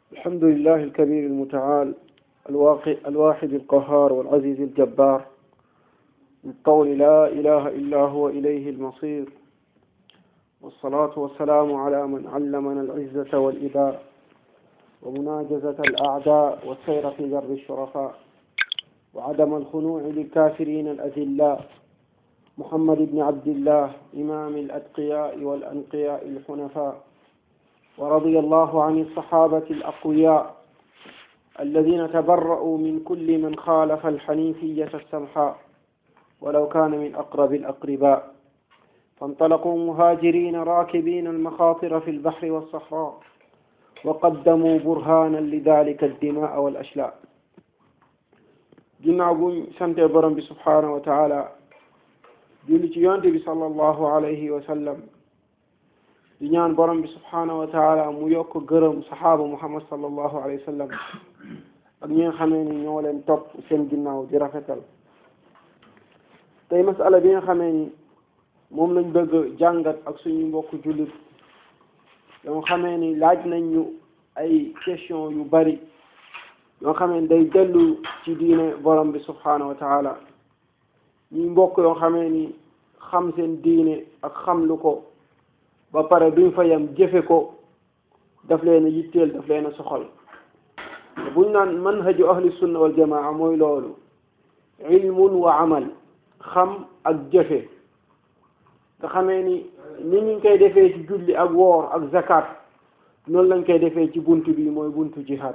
الحمد لله الكبير المتعال الواقع الواحد القهار والعزيز الجبار من قول لا إله إلا هو إليه المصير والصلاة والسلام على من علمنا العزة والإباء ومناجزة الأعداء والسير في در الشرفاء وعدم الخنوع للكافرين الأذلاء محمد بن عبد الله إمام الأتقياء والأنقياء الحنفاء ورضي الله عن الصحابة الأقوياء الذين تبرؤوا من كل من خالف الحنيفية السمحاء ولو كان من أقرب الأقرباء فانطلقوا مهاجرين راكبين المخاطر في البحر والصحراء وقدموا برهانا لذلك الدماء والأشلاء ginnaaw buñ sante borom bi subhanahu wa taala julli ci yonte bi sallallahu alayhi wa sallam di ñaan borom bi subhanahu wa taala mu yokk gërëm saxaaba muhammad sallallahu alayhi wa sallam ak ñi nga xamee ni ñoo leen topp seen ginnaaw di rafetal tey masala bi nga xamee ni moom lañ bëgg jàngat ak suñu mbokk jullit yoo xamee ni laaj nañ ñu ay question yu bari yoo xamee ni day dellu ci diine borom bi subhanahu wa taala ñuy mbokk yoo xamee ni xam seen diine ak xam lu ko ba pare duñ fa yam jëfe ko daf leen a yitteel daf leen a soxal buñ naan manhaju ahli sunna wal jamaa mooy loolu ilmun wa amal xam ak jëfe nga xamee ni ni ñu koy defee ci julli ak woor ak zakat noonu lañ koy defee ci buntu bi mooy buntu jihad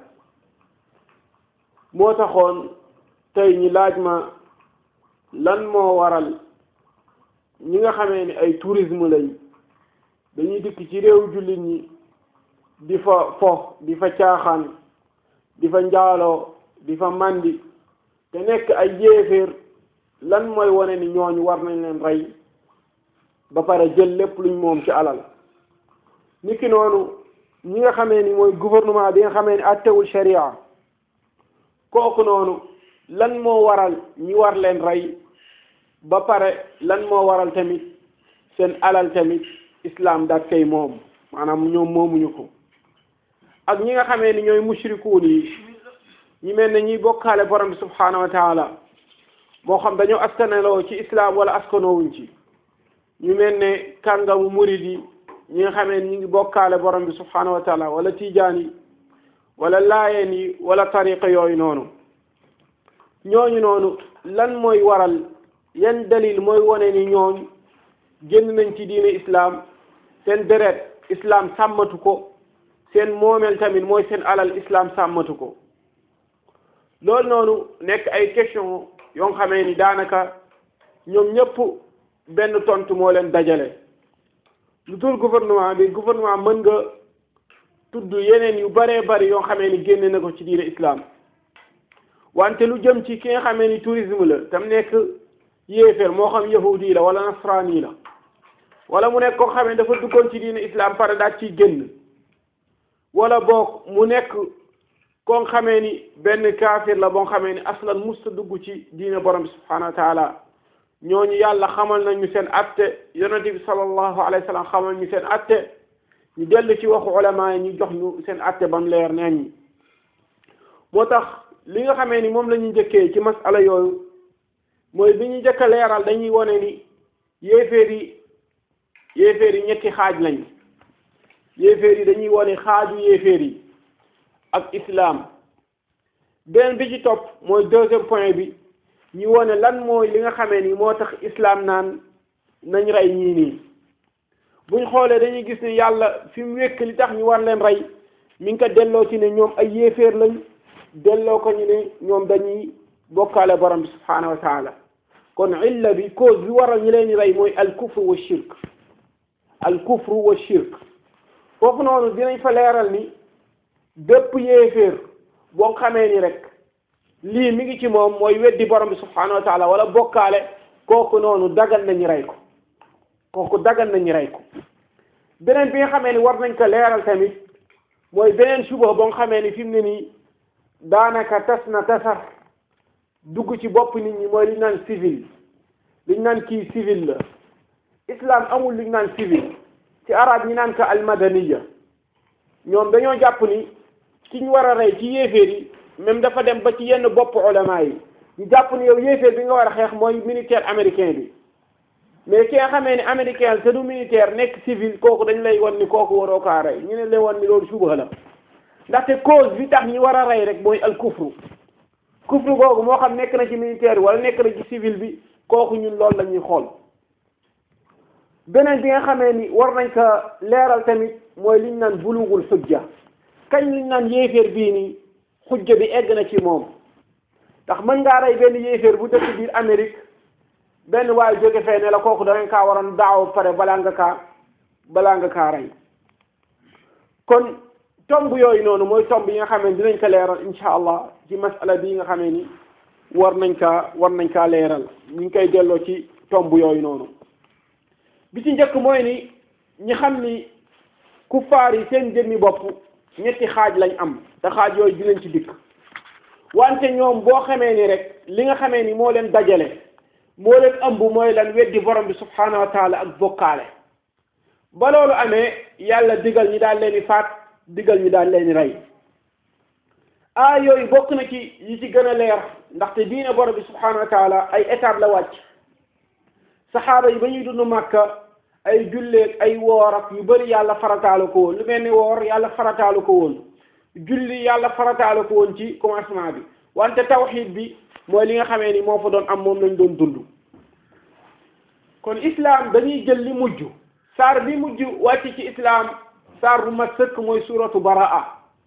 moo taxoon tey ñi laaj ma lan moo waral ñi nga xamee ni ay tourisme lañ dañuy dikk ci réew jullit ñi di fa fo di fa caaxaan di fa njaaloo di fa mandi te nekk ay yéeféer lan mooy wane ni ñooñu war nañ leen rey ba pare jël lépp luñ moom ci alal niki noonu ñi nga xamee ni mooy gouvernement bi nga xamee ni attewul sharia kooku noonu lan moo waral ñi war leen rey ba pare lan moo waral tamit seen alal tamit islam daat kay moom maanaam ñoom moomuñu ko ak ñi nga xamee ni ñooy mushrikuun yi ñi mel ne ñuy bokkaale borom bi subhanahu wa taala moo xam dañoo askaneloo ci islam wala askanowuñ ci ñu mel ne kàngamu murid yi ñi nga xamee ni ñu ngi bokkaale borom bi subhanahu wa taala wala tijaan yi wala laayeen yi wala tariqa yooyu noonu ñooñu noonu lan mooy waral yan dalil mooy wone ni ñooñu génn nañ ci diine islam seen deret islam sàmmatu ko seen moomeel tamit mooy seen alal islam sàmmatu ko loolu noonu nekk ay question yoo xamee ni daanaka ñoom ñëpp benn tontu moo leen dajale lu dul gouvernement bi gouvernement mën nga tudd yeneen yu baree bari yoo xamee ni génne na ko ci diine islam wante lu jëm ci ki nga xamee ni tourisme la tam nekk yéeféer moo xam yahudi la wala nasrani la wala mu nekk koo xamee dafa duggoon ci diine islam pare daal ciy génn wala boog mu nekk koo xamee ni benn kaafir la boo xamee ni aslan musta dugg ci diine borom bi subhanahu wa taala ñooñu yàlla xamal nañu seen atte yonente bi sallallahu alayhi wa sallam xamal ñu seen atte ñu dellu ci waxu ulama yi ñu jox ñu seen atte bam leer neen ñi moo tax li nga xamee ni moom la ñu njëkkee ci masala yooyu mooy bi ñu njëkk a leeral dañuy wone ni yéeféer yi yéeféer yi ñetti xaaj lañ yéeféer yi dañuy wone xaaju yéeféer yi ak islam beneen bi ci topp mooy deuxième point bi ñu wone lan mooy li nga xamee ni moo tax islam naan nañ rey ñii nii buñ xoolee dañuy gis ni yàlla fi mu wékk li tax ñu war leen rey mi ngi ko delloo ci ne ñoom ay yéeféer lañ delloo ko ñu ne ñoom dañuy bokkaale borom bi subhanahu wa taala kon illa bi cause bi waral ñu leen di rey mooy al kufru wa shirk al kufru wa shirk foofu noonu dinañ fa leeral ni bépp yéeféer boo xamee ni rek lii mi ngi ci moom mooy weddi borom bi subhanahu wa taala wala bokkaale kooku noonu dagal nañu rey ko kooku dagal nañu rey ko beneen bi nga xamee ni war nañ ko leeral tamit mooy beneen suba boo xamee ni fi mu ne nii daanaka tas na tasar dugg ci bopp nit ñi mooy li ñu naan civil li ñu naan kii civil la islam amul li ñu naan civil ci arab ñi naan ko almadaniya ñoom dañoo jàpp ni ki ñu war a rey ci yéeféer yi même dafa dem ba ci yenn bopp ulama yi ñu jàpp ne yow yéeféer bi nga war a xeex mooy militaire américain bi mais ki nga xamee ne américain te du militaire nekk civil kooku dañ lay won ni kooku waroo kaa rey ñu ne lay won ni loolu suba la ndaxte cause bi tax ñi war a rey rek mooy al kufru kufru googu moo xam nekk na ci militaire bi wala nekk na ci civil bi kooku ñun loolu la ñuy xool beneen bi nga xamee ni war nañ ko leeral tamit mooy liñ naan bulugul xujja kañ liñ naan yéeféer bii nii xujja bi egg na ci moom ndax mën ngaa rey benn yéeféer bu dëkk biir Amérique benn waaye jóge fee ne la kooku danañ kaa waroon daaw pare balaa nga kaa balaa nga kaa rey kon tomb yooyu noonu mooy tomb yi nga xamee ni dinañ ko leeral incha allah ci masala bii nga xamee ni war nañ kaa war nañ kaa leeral ñu ngi koy delloo ci tomb yooyu noonu bi ci njëkk mooy ni ñi xam ni kuffaar yi seen jëmmi bopp ñetti xaaj lañ am te xaaj yooyu dinañ ci dikk wante ñoom boo xamee ni rek li nga xamee ni moo leen dajale moo leen ëmb mooy lan weddi borom bi subhanahu wa taala ak bokkaale ba loolu amee yàlla digal ñi daal leen di faat digal ñi daal leen di rey ah yooyu bokk na ci yi ci gën a leer ndaxte diine borom bi subhanahu wa taala ay étape la wàcc saxaaba yi ba ñuy dund màkka ay julleeg ay woor ak yu bëri yàlla farataalu ko woon lu mel ni woor yàlla farataalu ko woon julli yàlla farataalu ko woon ci commencement bi wante tawxiid bi mooy li nga xamee ni moo fa doon am moom lañ doon dund kon islam dañuy jël li mujj saar bi mujj wàcc ci islam saar bu mat sëkk mooy suratu baraa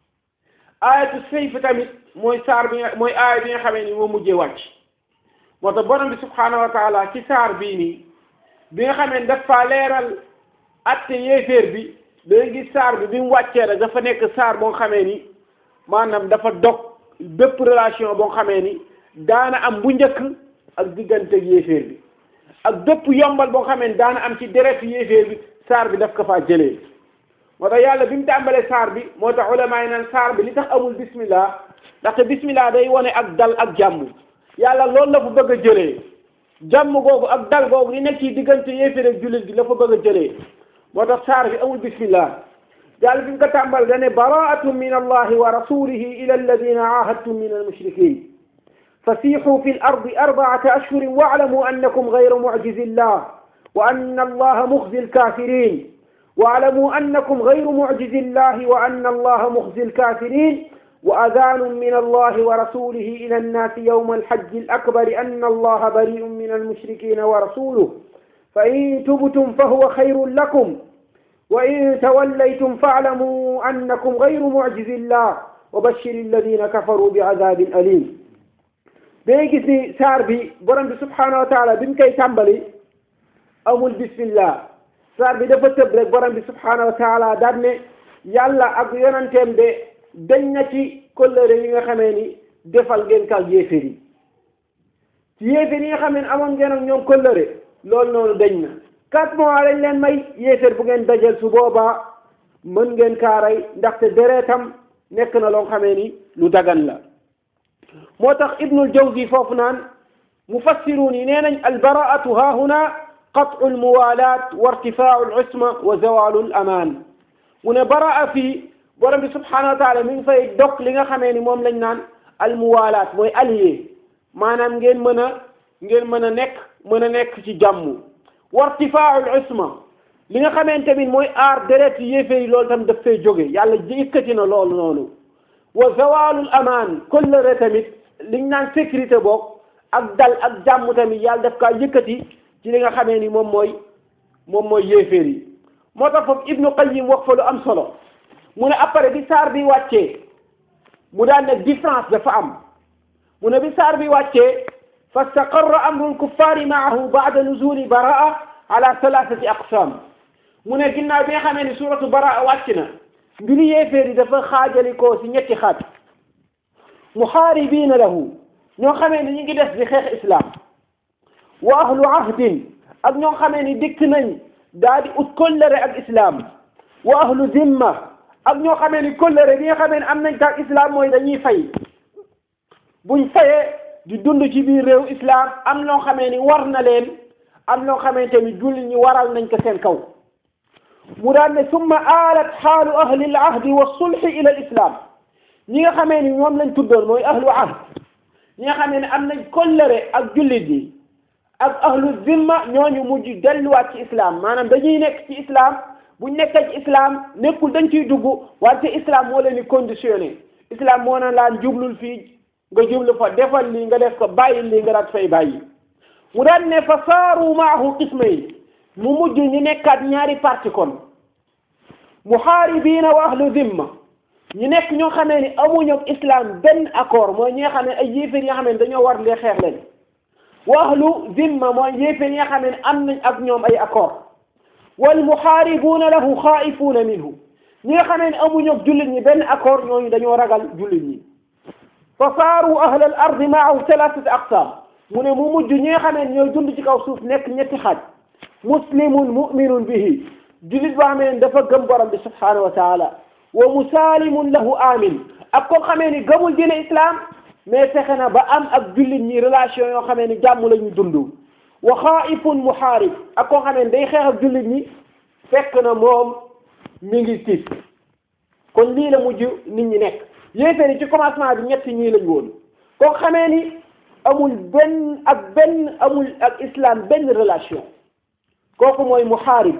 ayatu sayf tamit mooy saar bi nga mooy aaya bi nga xamee ni moo mujjee wàcc moo tax borom bi subhanahu wa taala ci saar bii nii bi nga xamee ni dafa leeral atte yéeféer bi danga gis saar bi bi mu wàccee rek dafa nekk saar boo xamee ni maanaam dafa dog bépp relation boo xamee ni daana am bu njëkk ak diggante yéeféer bi ak bépp yombal boo xamee ni daana am ci deret yéeféer bi saar bi daf ko faa jëlee moo tax yàlla bi mu tàmbalee saar bi moo tax ulama yi naan saar bi li tax amul bismillah ndaxte bismillah day wone ak dal ak jàmm yàlla loolu la fa bëgg a jëlee jàmm googu ak dal googu li nekk ci diggante yéeféer ak jullit gi la fa bëgg a jëlee moo tax saar bi amul bismillah yàlla bi mu ko tàmbal dane baraatun min allahi wa rasulihi ila alladina ahadtum min almushrikin فسيحوا في الأرض أربعة أشهر واعلموا أنكم غير معجز الله وأن الله مخزي الكافرين واعلموا أنكم غير معجز الله وأن الله مخزي الكافرين وأذان من الله ورسوله إلى الناس يوم الحج الأكبر أن الله بريء من المشركين ورسوله فإن تبتم فهو خير لكم وإن توليتم فاعلموا أنكم غير معجز الله وبشر الذين كفروا بعذاب أليم day gis ni saar bi borom bi subhanahu wa taala bi mu koy tàmbali amul bismillah saar bi dafa tëb rek borom bi subhanahu wa taala daan ne yàlla ak yonanteem de dañ na ci kóllëre yi nga xamee ni defal ngeen kal yéeféer yi ci yéeféer yi nga xamee ni amoon ngeen ak ñoom kóllëre loolu noonu dañ na quatre mois lañ leen may yéeféer bu ngeen dajal su boobaa mën ngeen kaaray ndaxte deretam nekk na loo xamee ni lu dagan la moo tax ibnul jawzi foofu naan mufassiruun yi nee nañ albaraatu ha huna qat'u almuwalat wa irtifaau alusma wa zawalu alaman mu ne baraa fii borom bi subhanahu wa taala mi ngi fay dog li nga xamee ni moom lañ naan almuwalat mooy allié maanaam ngeen mën a ngeen mën a nekk mën a nekk ci jàmm wa irtifaau alusma li nga xamee tamit mooy aar deret yi yéefee yi loolu tam daf fay jóge yàlla yëkkati na loolu noonu wa zawalul amaan kollëre tamit liñ naan sécurité boog ak dal ak jàmm tamit yàlla daf kaa yëkkati ci li nga xamee ni moom mooy moom mooy yéeféer yi moo tax foofu ibnu qayyim wax fa lu am solo mu ne après bi saar bi wàccee mu daan ne différence dafa am mu ne bi saar bi wàccee fastaqarra amru lkuffaari maahu baada nuzuli baraa ala thalathati aqsam mu ne ginnaaw bi nga xamee ni suratu baraa wàcc na mbiri yéeféer yi dafa xaajalikoo si ñetti xaaj muxaaribiina lahu ñoo xamee ni ñu ngi des di xeex islam wa ahlu ahdin ak ñoo xamee ni dikk nañ daa di ut kollëre ak islam wa ahlu zimma ak ñoo xamee ni kollëre bi nga xamee ni am nañ taag islam mooy dañuy fay buñ fayee di dund ci biir réew islam am ñoo xamee ni war na leen am ñoo xamee tamit julli ñi waral nañ ko seen kaw mu daan ne summa aalat xaalu ahli al ahdi wa sulxi ila al islam ñi nga xamee ni ñoom lañ tuddoon mooy ahlu ahd ñi nga xamee ne am nañ kollëre ak jullit yi ak ahlu zimma ñooñu mujj delluwaat ci islam maanaam dañuy nekk ci islam buñ nekkee ci islam nekkul dañ ciy dugg wante islam moo leen di conditionné islam moo na laan jublul fii nga jublu fa defal lii nga def ko bàyyi lii nga daat fay bàyyi mu daan ne fa saaru maahu qismayn mu mujj ñu nekkaat ñaari parti kon muhaaribiina wa ahlu zimma ñu nekk ñoo xamee ni amuñu ak islam benn accord mooy ñi nga xam ne ay yéeféer yi nga xam ne dañoo war lee xeex leen wa ahlu zimma mooy yéeféer yi nga xam ne am nañ ak ñoom ay accord wal muhaaribuuna lahu xaa'ifuuna minhu ñi nga xamee ne amuñu ak jullit ñi benn accord ñooñu dañoo ragal jullit ñi fa saaru ahla al ardi maahu thalathati aqsaam mu ne mu mujj ñi nga xamee ne ñooy dund ci kaw suuf nekk ñetti xaaj muslimun muminun bihi jullit boo xamee ne dafa gëm borom bi subhanahu wa taala wa musaalimun lahu amin ak koo xamee ni gëmul diine islam mais fexe na ba am ak jullit ñi relation yoo xamee ni jàmm la ñu dund wa xaaifun muhaarib ak koo xamee ni day xeex ak jullit ñi fekk na moom mi ngi tiit kon lii la mujj nit ñi nekk yéeféer yi ci commencement bi ñetti ñii lañ woon koo xamee ni amul benn ak benn amul ak islam benn relation kooku mooy muhaarib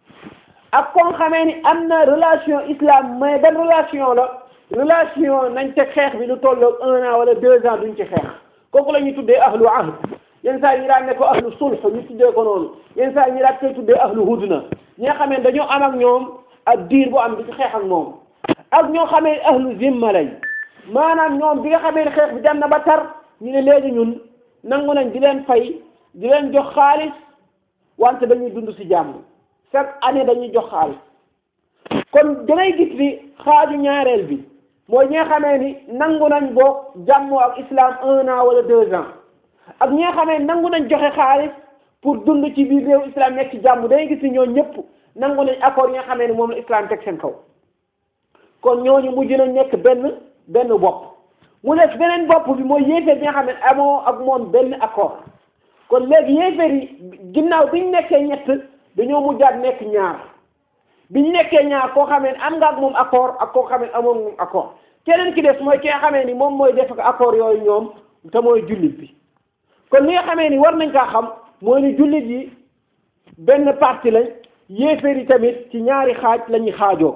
ak koo xamee ni am na relation islam mais benn relation la relation nañ teg xeex bi lu tolloog un an wala deux ans duñ ci xeex kooku la ñuy tuddee ahlu ahd yenn saa yi ñu daan ne ko ahlu sulh ñu tuddee ko noonu yenn saa yi ñu daan koy tuddee ahlu hudna ñi nga xamee dañoo am ak ñoom ak diir bu am di ci xeex ak moom ak ñoo xamee ahlu zimma lañ maanaam ñoom bi nga xamee ne xeex bi dem na ba tar ñu ne léegi ñun nangu nañ di leen fay di leen jox xaalis wante dañuy dund ci jàmm chaque année dañuy jox xaalis kon dangay gis ni xaaju ñaareel bi mooy ñi nga xamee ni nangu nañ boo jàmmoo ak islam un an wala deux ans ak ñi nga xamee nangu nañ joxe xaalis pour dund ci biir réew islam nekk ci jàmm dangay gis ni ñoo ñëpp nangu nañ accord yi nga xamee ni moom la islam teg seen kaw kon ñooñu mujj nañ nekk benn benn bopp mu def beneen bopp bi mooy yéeféer bi nga xam ne amoo ak moom benn accord kon léegi yéeféer yi ginnaaw biñ nekkee ñett dañoo mujjaat nekk ñaar biñ nekkee ñaar koo xamee ne am nga ak moom accord ak koo xamee ne amoo moom accord keneen ki des mooy ki nga xamee ni moom mooy def ak accord yooyu ñoom te mooy jullit bi kon li nga xamee ni war nañ kaa xam mooy ni jullit yi benn parti lañ yéeféer yi tamit ci ñaari xaaj la ñuy xaajoo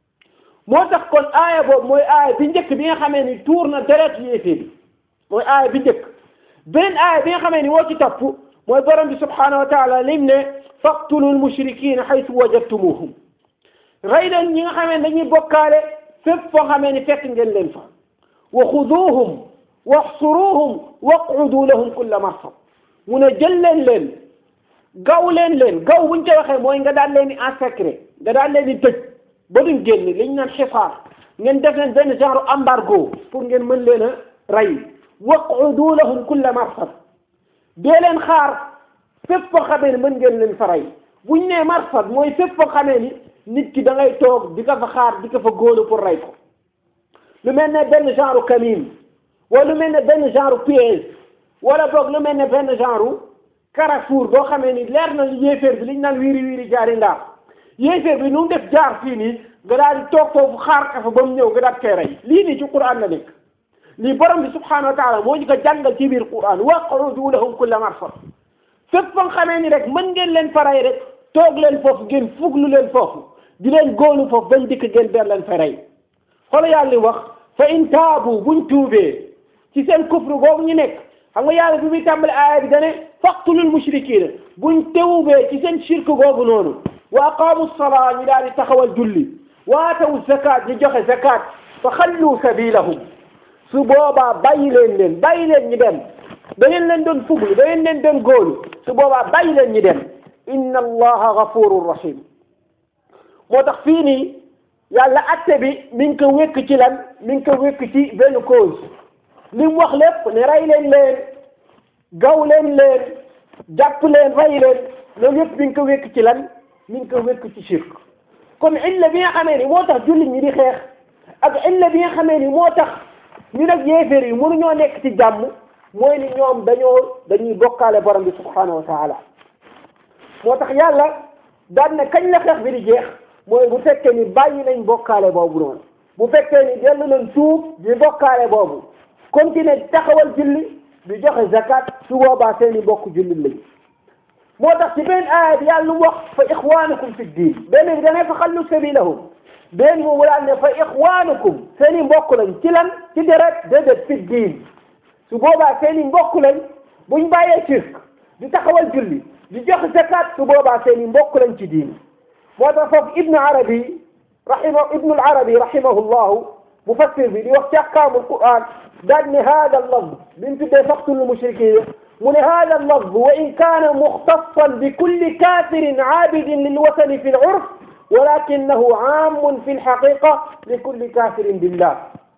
moo tax kon aaya boobu mooy aaya bi njëkk bi nga xamee ni tuur na deret yéeféer yi mooy aaya bi njëkk beneen aaya bi nga xamee ni woo ci topp mooy borom bi subhanahu wa taala lim ne faqtulul mushrikina haythu wajadtumuhum rey leen ñi nga xamee ne dañuy bokkaale fépp foo xamee ni fekk ngeen leen fa wa xuduuhum waxsuruuhum waqudu lahum kulla marsad mu ne jël leen leen gaw leen leen gaw buñ ko waxee mooy nga daal leen di en secret nga daal leen di tëj ba duñ génn li ñu naan xifaar ngeen def leen benn genre embargo pour ngeen mën leen a rey waqudu lahum kulla marsad dee leen xaar fépp foo xamee ni mën ngeen leen fa rey buñ nee marsad mooy fépp foo xamee ni nit ki da ngay toog di ko fa xaar di ko fa góolu pour rey ko lu mel ne benn genre camine wala lu mel ne benn genre piège wala boog lu mel ne benn genre carrefour boo xamee ni leer na yéeféer bi liñ naan wiiri wiiri jaari ndaar yéeféer bi nu mu def jaar fii nii nga daal di toog foofu xaar ka fa ba mu ñëw nga daal koy rey lii nii ci Qur'an la nekk lii borom bi subhanahu wa taala moo ñu ko jàngal ci biir Qur'an waqudu lahum kulla marsad fépp fa nga xamee ni rek mën ngeen leen fa rey rek toog leen foofu ngeen fuglu leen foofu di leen góolu foofu bañ dikk ngeen ber leen fa rey xool yàlla wax fa in taabu buñ tuubee ci seen kufru boobu ñu nekk xam nga yàlla bi muy tàmbali aaya bi dane faqtulul mushrikiina buñ teewubee ci seen shirk googu noonu wa aqaamu salaa ñu daal di taxawal julli wa atawu zakat ñu joxe zakat fa xallu sabilahum su boobaa bàyyi leen leen bàyyi leen ñu dem da ngeen leen doon fuglu da ngeen leen doon góolu su boobaa bàyyi leen ñu dem inna allaha gafurun rahim moo tax fii nii yàlla atte bi mi ngi ko wékk ci lan mi ngi ko wékk ci benn cause li mu wax lépp ne rey leen leen gaw leen leen jàpp leen rey leen loolu yëpp mi ngi ko wékk ci lan mi ngi ko wékk ci shirk kon illa bi nga xamee ni moo tax jullit ñi di xeex ak illa bi nga xamee ni moo tax ñu nag yéeféer yi mënuñoo nekk ci jàmm mooy ni ñoom dañoo dañuy bokkaale borom bi subhanahu wa taala moo tax yàlla daan na kañ la xeex bi di jeex mooy bu fekkee ni bàyyi nañ bokkaale boobu noonu bu fekkee ni dellu nañ suuf di bokkaale boobu continuer di taxawal julli di joxe zakat su boobaa seeni mbokk jullit lañu moo tax ci benn aaya bi yàlla lu mu wax fa ixwaanukum fi diin benn bi dangay fa xallu sabilahum benn mu daan ne fa ixwaanukum seeni mbokk lañ ci lan ci deret déedéet fi diin su boobaa seeni mbokk lañ buñ bàyyee shirk di taxawal julli di joxe zakat su boobaa seeni mbokk lañ ci diin moo tax foofu ibnu arabi rahima ibnu arabi rahimahullahu mufassir bi di wax ci ahkaamul quran daal ne hada lafz bi mu tuddee faqtul mushrikin mu ne hada lafz wa in kaana muxtasan bi kulli kafirin aabidin lilwatani fi lurf walakinahu aamun fi lxaqiqa li kulli kafirin billah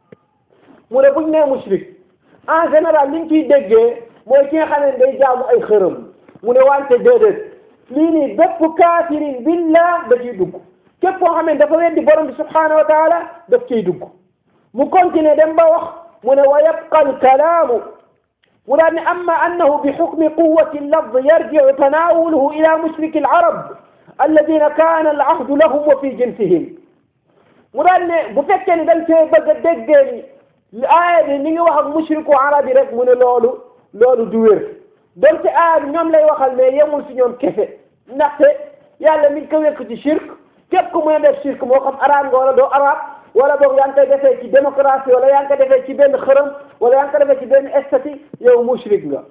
mu ne buñ nee mushrik en général liñ ciy déggee mooy ki nga xam ne day jaamu ay xërëm mu ne wante déedéet lii nii bépp kaafirin billah da ciy dugg képp koo xam ne dafa weddi borom bi subhanahu wa taala daf ciy dugg mu continuer dem ba wax mu ne wa yabqa alkalaamu mu daan ne amma annahu bi xukmi quwati allafd yarjicu tanaawuluhu ila mushriki alarab alladina kaana alahdu lahum wa fi jinsihim mu daan ne bu fekkee ne dañ cee bëgg a déggee ni aaya bi ni ngi wax ak mushriku arab yi rek mu ne loolu loolu du wér donte aaya bi ñoom lay waxal mais yemul si ñoom kese ndaxte yàlla mi ngi ko wekk ci shirk képp ku mën a def shirk moo xam arab nga wala doo arab wala boog yaa ngi koy defee ci démocratie wala yaa ngi koy defee ci benn xërëm wala yaa ngi koy defee ci benn estati yow mushrik nga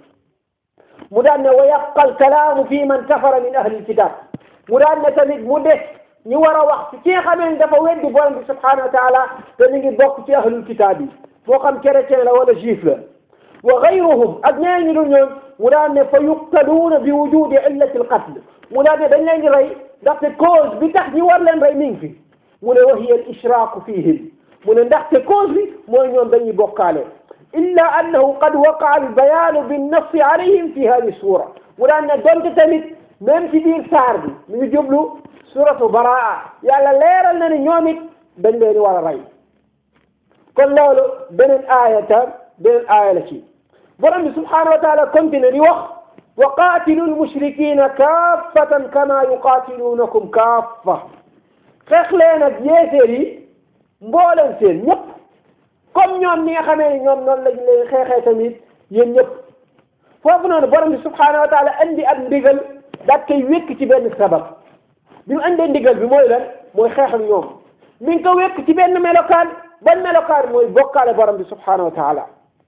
mu daan ne wa yabqa alkalaamu fi man kafara min ahli alkitab mu daan ne tamit mu des ñu war a wax ci ki nga xamee ne dafa weddi borom bi subhanahu wa taala te ñu ngi bokk ci ahlul kitab yi moo xam chrétien la wala juif la wa gayruhum ak ñeneen ñu dul ñoom mu daan ne fa yuqtaluuna bi wujudi illati alqatl mu daan ne dañ leen di rey ndaxte cause bi tax ñu war leen rey mi ngi fi mu ne wa hiya al ishraaku fihim mu ne ndaxte cause bi mooy ñoom dañuy bokkaale illa annahu qad waqaa al bayaanu binnassi alayhim fi hadi sura mu daan ne donte tamit même ci biir saar bi mi ngi jublu suratu baraa yàlla leeral na ne ñoom it dañ leen war a rey kon loolu beneen aaya ta beneen aaya la ci borom bi subhanahu wa taala continue di wax wa qaatilu lmushrikina kaffatan kama yuqaatilunakum kaffa xeex leen ak yéeféer yi mbooleen seen ñëpp comme ñoom ñi nga xamee ni ñoom noonu lañ leen xeexee tamit yéen ñëpp foofu noonu borom bi subhanahu wa taala andi ak ndigal daat koy wékk ci benn sabab bi mu andee ndigal bi mooy lan mooy xeex ak ñoom mi ngi ko wékk ci benn melokaan ban melokaan mooy bokkaale borom bi subhanahu wa taala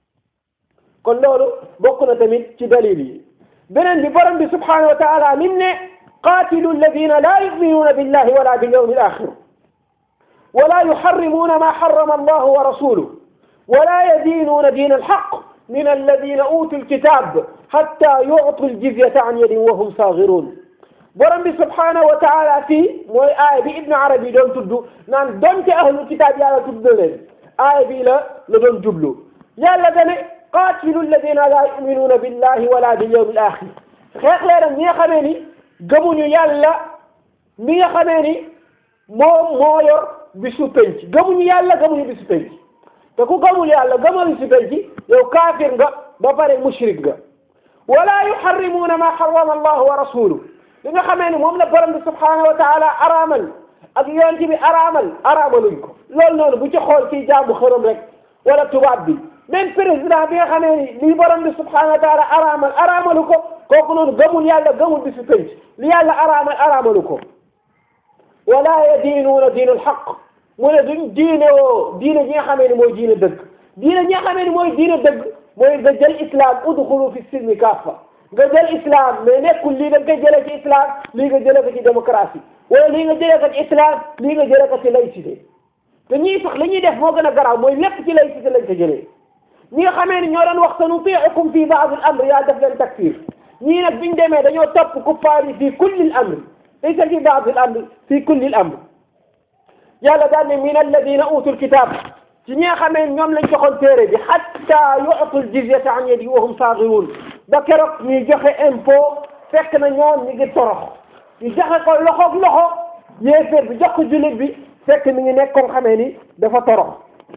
kon loolu bokk na tamit ci dalil yi beneen bi borom bi subhanahu wa taala lim ne qaatilu alladina la yuminuuna billahi wala bilyawmi alaxir wala yuxarrimuuna ma xarama allahu wa rasuluh wala yadiinuuna diina alxaq min alladina utu alkitab xatta yuctu aljizyata an yadin wa hum saagiruun borom bi subhanahu wa taala fii mooy aaya bi ibnu arabi doon tudd naan donte ahlu kitaab yàlla tudd na leen aaya bii la la doon jublu yàlla dane qaatilu alladina la yuminuuna billahi wala bilyawmi alaxir xeex leen ak ñi nga xamee ni gëmuñu yàlla mi nga xamee ni moom moo yor bisu penc gëmuñu yàlla gëmuñu bisu penc te ku gëmul yàlla gëmal bisu penc yow kaafir nga ba pare mushrik nga wala yuharrimuuna ma harrama allahu wa rasuluhu li nga xamee ni moom la borom bi subhanahu wa taala araamal ak yonent bi araamal araamaluñ ko loolu noonu bu ci xool ci jaamu xërëm rek wala tubaab bi même président bi nga xamee ni li borom bi subhanahu wa taala araamal araamalu ko kooku noonu gëmul yàlla gëmul bisu penc li yàlla araamal araamalu ko wala yadiinuuna diinu alxaq mu ne duñ diine woo diine ñi nga xamee ni mooy diine dëgg diine ñi nga xamee ni mooy diine dëgg mooy nga jël islam udxulu fi silmi kaffa nga jël islam mais nekkul lii nga koy jëlee ci islam lii nga jëlee ko ci démocratie wala lii nga jëlee ko ci islam lii nga jëlee ko ci laïcité te ñii sax li ñuy def moo gën a garaaw mooy lépp ci laïcité lañ ko jëlee ñi nga xamee ni ñoo doon wax sa nutiicukum fi baad al amr yaa def leen takfir ñii nag biñ demee dañoo topp kuffaar yi fi kulli al amr laysa fi baad al amr fi kulli al amr yàlla daal ne min alladina utul kitab ci ñi nga xamee ñoom lañ joxoon téere bi hatta yu'tul jizyata an yadi wa hum saagirun ba keroog ñuy joxe impôt fekk na ñoom ñu ngi torox ñu joxe ko loxoog loxo yéeféer bi jox ko jullit bi fekk mi ngi nekk ko xamee ni dafa torox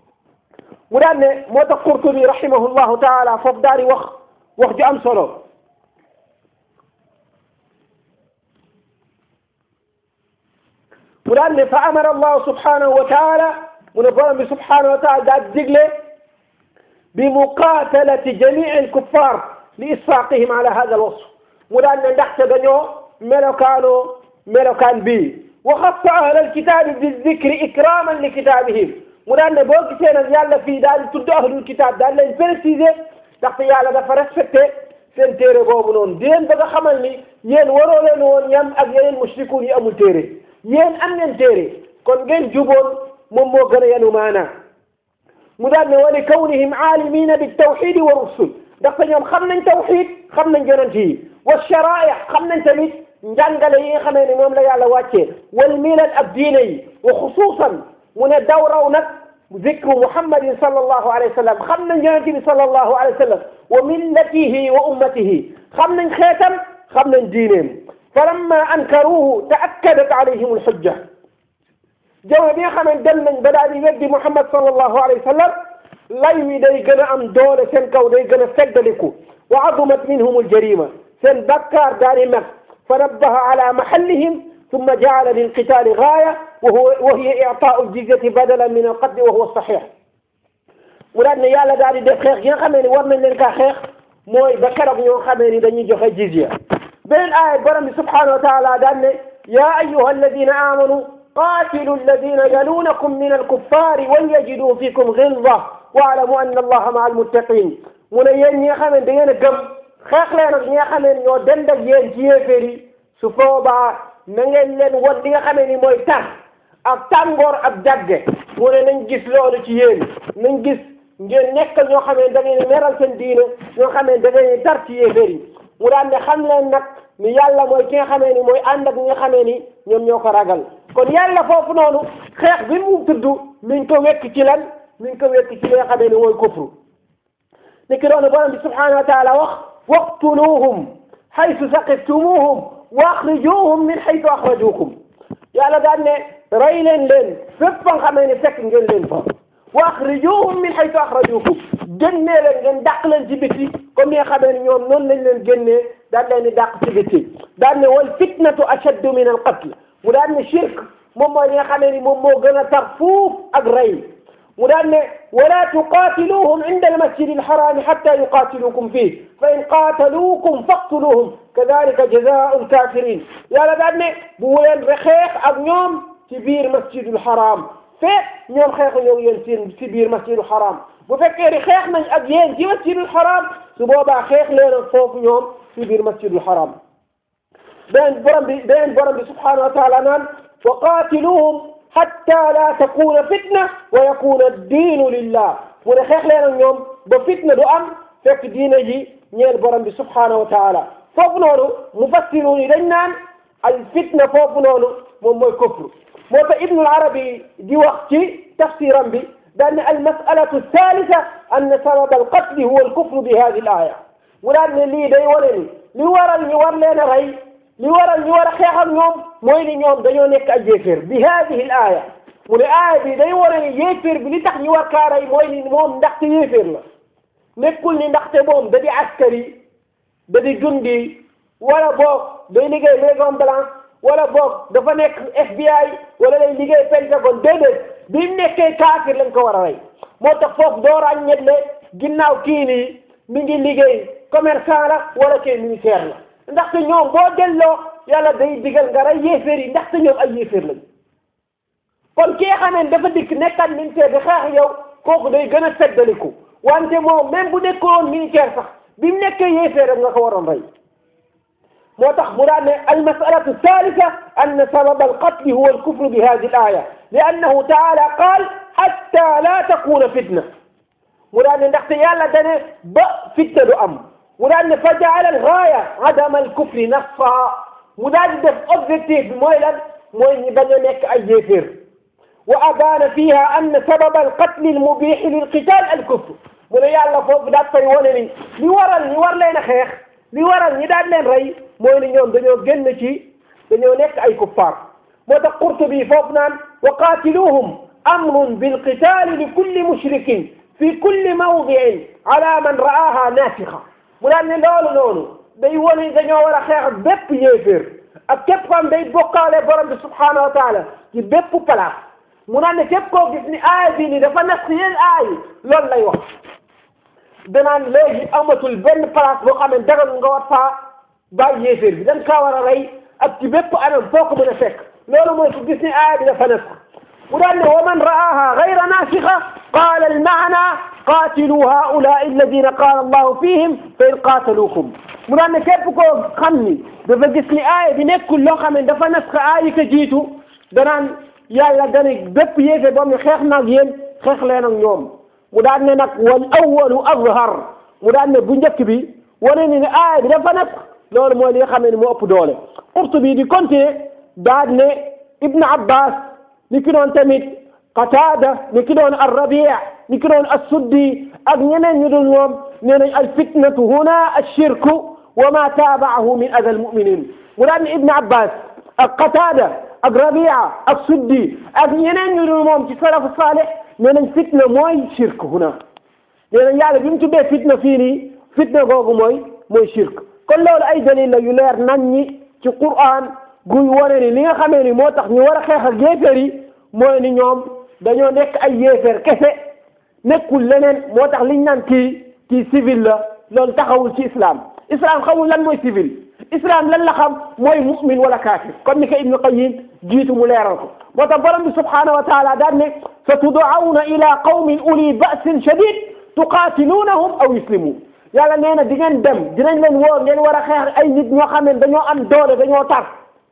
mu daan ne moo tax Qurtubi rahimahullahu taala foofu daal di wax wax ju am solo mu daan ne fa amara allahu subhanahu wa taala mu ne borom bi subhanahu wa taala daa digle bi muqatalati jamii alkuffar li isfaqihim ala hada alwasf mu daan ne ndaxte dañoo melokaanoo melokaan bii wa xassa ahla alkitabi bizikri ikraman li kitabihim mu daan ne boo gisee nag yàlla fii daal di tudd ahlul kitab daal leen préciser ndaxte yàlla dafa respecté seen téere boobu noonu di leen bëgg a xamal ni yéen waroo leen woon yam ak yeneen mushrikuun yi amul téere yéen am ngeen téere kon ngeen juboon moom moo gën a yanu maanaa mu daan ne wa li kawnihim aalimina biltawxidi wa rusul ndaxte ñoom xam nañ tawxid xam nañ yonent yi wa shara'i xam nañ tamit njàngale yi nga xamee ne moom la yàlla wàccee wal milal ak diine yi wa xusuusan mu ne daw raw nag zikru muhammadin sallallahu alayhi wa sallam xam nañ yonent bi sallallahu alayhi wa sallam wa millatihi wa ummatihi xam nañ xeetam xam nañ diineem falamma ankaruhu taakkadat alayhim alxujja jamono bi nga xam ne dem nañ ba daal di weddi muhammad sallallahu alayhi wa sallam lay wi day gën a am doole seen kaw day gën a feddaliku wa azumat minhum aljarima seen bakkaar daal di mag fa nabbaha ala mahallihim ثم جعل للقتال غاية وهو وهي إعطاء الجزية بدلا من القتل وهو الصحيح ولأن يالا داري دef xeex yi nga xamee ni war nañ leen kaa xeex mooy ba keroog ñoo xamee ni dañuy joxe jizya beneen aaya borom bi subhanahu wa taala daan ne yaa ayuha alladina amanu قاتلوا الذين يلونكم من الكفار وليجدوا فيكم غلظة واعلموا أن الله مع المتقين mu ne yéen ñi nga xam ne da ngeen a gëm xeex leen ak ñi nga xam ne ñoo dend ak yéen ci yéeféer yi su boobaa na ngeen leen won li nga xamee ni mooy tar ak tàngoor ak jagge mu ne nañ gis loolu ci yéen nañ gis ngeen nekkal ñoo xamee ne da ngeen meral seen diine ñoo xamee ne da ngeen tar ci yéeféer yi mu daan ne xam leen nag ni yàlla mooy ki nga xamee ni mooy ànd ak ñi nga xamee ni ñoom ñoo ko ragal kon yàlla foofu noonu xeex bi mu tudd mi ngi ko wekk ci lan mi ngi ko wekk ci li nga xamee ni mooy kufru niki doonu borom bi subhanahu wa taala wax waqtuluhum haythu saqiftumuhum wa axrijuhum min haythu axrajukum yàlla daan ne rey leen leen fépp fa nga xamee ni fekk ngeen leen fa wa axrijuhum min haythu axrajukum génnee leen ngeen dàq leen ci biti comme ni nga xamee ni ñoom noonu lañ leen génnee daan leen di dàq ci biti daan ne wal fitnatu ashaddu min al qatl mu daan ne shirk moom mooy li nga xamee ni moom moo gën a tar fuuf ak rey mu daan ne wala tuqatiluhum inda almasjidi alharami hatta yuqatilukum fih fa in qataluukum faqtuluhum kadalika jazaau alkafirin yàlla daan ne bu leen xeex ak ñoom ci biir masjidul haram feet ñoom xeexu ñoo yéen seen ci biir masjidul haram bu fekkee ni xeex nañ ak yéen ci masjidul haram su boobaa xeex leen ak foofu ñoom ci biir masjidul haram beneen borom bi beneen borom bi subhanahu wa taala naan wa qatiluhum hatta la takuna fitna wa yakuna diinu lillah mu ne xeex leen ak ñoom ba fitna du am fekk diina ji ñeel borom bi subhanahu wa taala foofu noonu mufassiruun yi dañ naan al fitna foofu noonu moom mooy kufr moo tax ibnul arabi di wax ci tafsiram bi daan ne al masalatu thalitha anna sabab al qatli huwa al kufru bi hadi al aya mu daan ne lii day wane ni li waral ñu war leen a rey li waral ñu war a xeex ak ñoom mooy ni ñoom dañoo nekk ay yéeféer bi hadihi l aaya mu ne aaya bi day wane ni yéeféer bi li tax ñu war kaa rey mooy ni moom ndaxte yéeféer la nekkul ni ndaxte moom da di askari da di jundi wala boog day liggéey Maison Blanche wala boog dafa nekk FBI wala day liggéey Pentagone déedéet bi mu nekkee kaafir lañ ko war a rey moo tax foofu doo ràññetle ginnaaw kii nii mi ngi liggéey commerçant la wala kii ministère la ndaxte ñoom boo delloo yàlla day digal nga rey yéeféer yi ndaxte ñoom ay yéeféer lañ kon ki nga xamee ne dafa dikk nekkat militaire bi xeex yow kooku day gën a feddaliku wante moom même bu nekkoon militaire sax bi mu nekkee yéeféer rek nga ko waroon rey moo tax mu daan ne almasalatu thalitha anna sababa alqatli huwa alkufru bi hadi al aya li annahu taala qaal hatta la takuna fitna mu daan ne ndaxte yàlla dane ba fitna du am mu daan ne fa jaala algaaya adama alkufri nasfa mu daal di def objectif bi mooy lan mooy ñi bañ a nekk ay yéeféer wa abaana fiha anna sababa alqatli almubixi lilqital alkufr mu ne yàlla foofu daat fay wane ni li waral ñi war leen a xeex li waral ñi daan leen rey mooy ni ñoom dañoo génn ci dañoo nekk ay kuffaar moo tax Qurtubi foofu naan wa qaatiluhum amrun bilqitaali li kulli mushrikin fi kulli mawdiin ala man ra'aaha naasixa mu daan ne loolu noonu day wane dañoo war a xeex ak bépp yéeféer ak képp xam day bokkaale borom bi subhaanahu wa taala ci bépp place mu naan ne képp koo gis ni aaya bii ni dafa nas yéen aay loolu lay wax danaan léegi amatul benn place boo xam ne dagal nga war faa bàyyi yéeféer bi dañ kaa war a rey ak ci bépp anam foo ko mën a fekk loolu mooy ku gis ni aaya bi dafa nas mu daan ne wa man ra'aha gayra naasixa qaala al maana qaatilu haulai alladina qaala allahu fihim fa in qaataluukum mu daan ne képp koo xam ni dafa gis ni aaya bi nekkul loo xam ne dafa nas ka aaya ka jiitu danaan yàlla dane bépp yéefe boobu xeex naag yéen xeex leen ak ñoom mu daan ne nag wal awalu azhar mu daan ne bu njëkk bi wane ni ne aaya bi dafa nas loolu mooy li nga xam ne moo ëpp doole Qurtubi di continuer daan ne Ibn Abbas ni ki doon tamit Qatada ni ki doon Ar-Rabi' ni ki doon As-Suddi ak ñeneen ñu dul ñoom nee nañ al fitnatu huna ash-shirku wa ma taaba'ahu min adha al-mu'minin mu daan ne Ibn Abbas ak Qatada ak Rabi'a ak Suddi ak ñeneen ñu dul moom ci salafu salih nee nañ fitna mooy shirk huna nee nañ yàlla bi mu tuddee fitna fii nii fitna googu mooy mooy shirk kon loolu ay dalil la yu leer nañ ñi ci Qur'an guy wane ni li nga xamee ni moo tax ñu war a xeex ak yéeféer yi mooy ni ñoom dañoo nekk ay yéeféer kese nekkul leneen moo tax liñ naan kii kii civil la loolu taxawul ci islam islam xamul lan mooy civil islam lan la xam mooy mu'min wala kaafir comme ni ko Ibnu Qayyim jiitu mu leeral ko moo tax borom bi subhanahu wa taala daan ne sa tud'awna ila qawmin uli ba'sin shadid tuqatilunahum aw yuslimun yàlla nee na di ngeen dem dinañ leen woo ngeen war a xeex ay nit ñoo xam ne dañoo am doole dañoo tar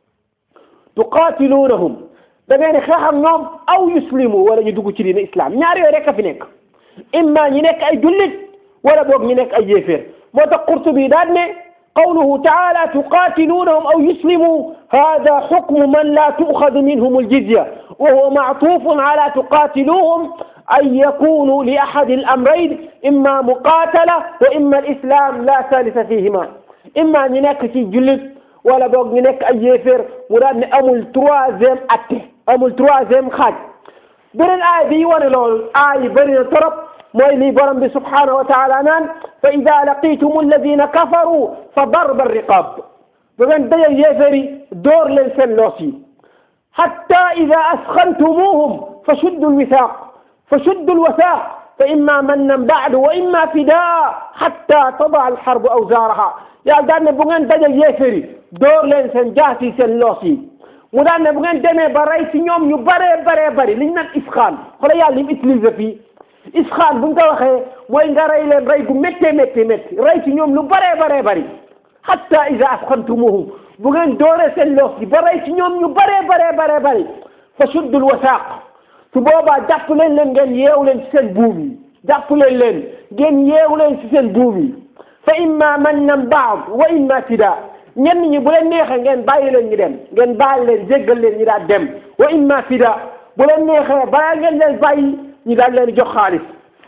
tuqatilunahum da ngeen xeex ak ñoom aw yuslimu wala ñu dugg ci diine islam ñaar yooyu rek a fi nekk imma ñi nekk ay jullit wala boog ñi nekk ay yéeféer moo tax Qurtubi daan ne qawluhu taala tuqatilunahum aw yuslimu hada xukmu man la tu'xadu minhum aljizya wa huwa ma'tufun ala tuqatiluhum أن يكونوا لأحد الأمرين إما مقاتلة وإما الإسلام لا ثالث فيهما إما نينك في جلد ولا بوك نينك أي يفر مراد أمول تروازيم أتي أمول تروازيم خاج برن آية دي وانا لول آية برن طرب موي لي برم بي سبحانه وتعالى نان فإذا لقيتم الذين كفروا فضرب الرقاب برن دي يفري دور لنسن لوسي حتى إذا أسخنتموهم فشدوا الوثاق فشدوا الوثاق فإما منا بعد وإما فداء حتى تضع الحرب أوزارها يا دان بوغن دجا يفري دور لين سن جاسي سن لوسي mu daan ne bu ngeen demee ba rey ci ñoom ñu baree baree bari li ñu naan isxaan xoolal yàlla li mu utilisé fii isxaan bu ñu ko waxee mooy nga rey leen rey gu méttee méttee métti rey ci ñoom lu baree baree bari hatta ida asxantumuhum bu ngeen dooree seen loos yi ba rey ci ñoom ñu baree baree baree bari fa suddul wasaaq su boobaa jàpp leen leen ngeen yeewu leen ci seen buum yi jàpp leen leen ngeen yeewu leen ci seen buum yi fa imma mannan baad wa imma fida ñenn ñi bu leen neexee ngeen bàyyi leen ñu dem ngeen bàyyi leen jéggal leen ñi daal dem wa imma fida bu leen neexee balaa ngeen leen bàyyi ñi daal leen jox xaalis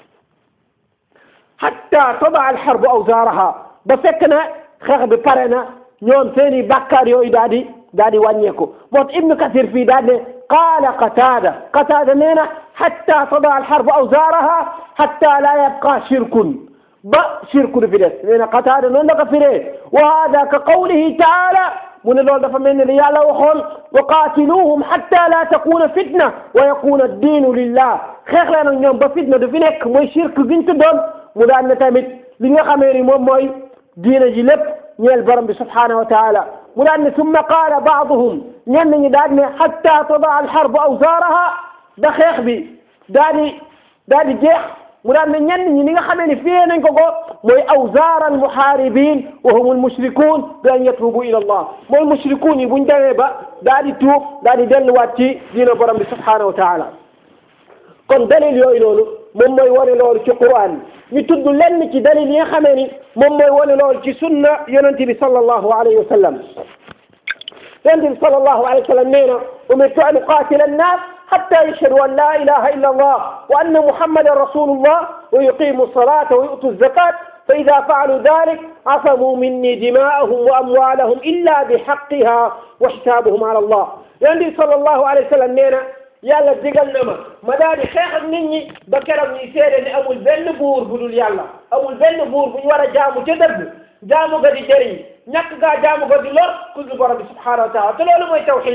hatta tada al harbu awzaaraha ba fekk na xeex bi pare na ñoom seen i bàkkaar yooyu daal di daal di wàññeeku moo tax ibnu kasir fii daal ne qaala qataada qataada nee na hatta tada al harbu awzaaraha hatta la yabqa shirkun ba shirku du fi des nee na qataada noonu la ko firee wa hada ka qawlihi taala mu ne loolu dafa mel ne li yàlla waxoon wa qaatiluhum hatta la takuna fitna wa yakuna addiinu lillah xeex leen ak ñoom ba fitna du fi nekk mooy shirk giñ tuddoon mu daan ne tamit li nga xamee ni moom mooy diina ji lépp ñeel borom bi subhanahu wa taala mu daan ne summa qaala baaduhum ñenn ñi daan ne hatta tadaa alxarbu awzaaraha ba xeex bi daa di daa di jeex mu daan ne ñenn ñi ni nga xamee ni fiyee nañ ko ko mooy awzaar almuhaaribin wa hum almushrikun bi an yatubu ila allah mooy mushrikun yi buñ demee ba daa di tuub daa di delluwaat ci diina borom bi subhanahu wa taala kon dalil yooyu noonu moom mooy wane loolu ci Qur'an ñu tudd lenn ci dalil yi nga xamee ni moom mooy wane loolu ci sunna yonente bi sallallahu alayhi wa sallam yonente bi sallallahu alayhi wa sallam nee na umirtu an uqatila annas حتى يشهدوا أن لا إله إلا الله وأن محمدا رسول الله ويقيموا الصلاة ويؤتوا الزكاة فإذا فعلوا ذلك عصموا مني دماءهم وأموالهم إلا بحقها وحسابهم على الله يعني صلى الله عليه وسلم نينا yàlla digal na ma ma daal di xeex ak nit ñi ba keroog ñuy seede ni amul benn buur bu dul yàlla amul benn buur bu ñu war a jaamu ca dëgg jaamu ga di jëriñ ñàkk gaa jaamu ga di lor ku dul borom bi subhanahu wa taala te loolu mooy tawxid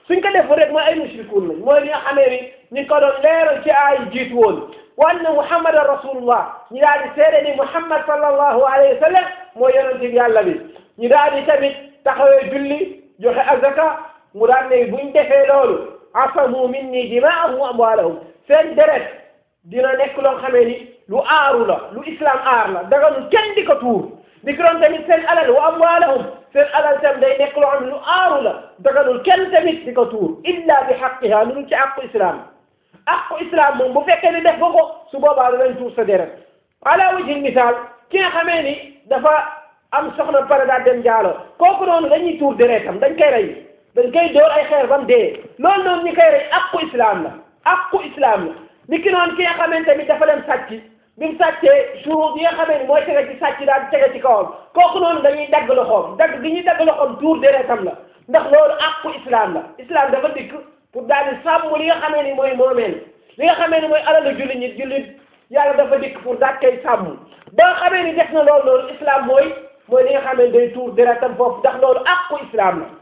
suñ ko defu rek mooy ay mushrikuun lañ mooy li nga xamee ni ñu ngi ko doon leeral ci ay jiitu woon wa anna muhammadan rasulullah ñu daal di seede ni muhammad sallallahu alayhi wa sallam mooy yonente bi yàlla bi ñu daal di tamit taxawee julli joxe azaka mu daal ne buñ defee loolu asamu minni dimaahum wa amwaalahum seen deret dina nekk loo xamee ni lu aaru la lu islam aar la daganul kenn di ko tuur di ko doon tamit seen alal wa amwaalahum seen alal tam day nekk loo xam ne lu aaru la daganul kenn tamit di ko tuur illa bi xaqiha lu dul ci àqu islam àqu islam moom bu fekkee ne def nga ko su boobaa danañ tuur sa deret ala wajhi misaal ki nga xamee ni dafa am soxna pare daal dem jaalo kooku noonu dañuy tuur deretam dañ koy rey dañ koy dóor ay xeer ba mu dee loolu noonu ñi koy rey àqu islam la àqu islam la ni ki noonu ki nga xamante ni dafa dem sàcc bi mu sàccee surut yi nga xamee ni mooy tege ci sàcc daal di tege ci kawam kooku noonu dañuy dagg loxoom dagg gi ñuy dagg loxoom tuur deretam la ndax loolu àqu islam la islam dafa dikk pour daal di sàmm li nga xamee ni mooy moomeel li nga xamee ni mooy alalu jullit ñi jullit yàlla dafa dikk pour daal koy sàmm ba nga xamee ni def na loolu loolu islam mooy mooy li nga xamee ni day tuur deretam foofu ndax loolu àqu islam la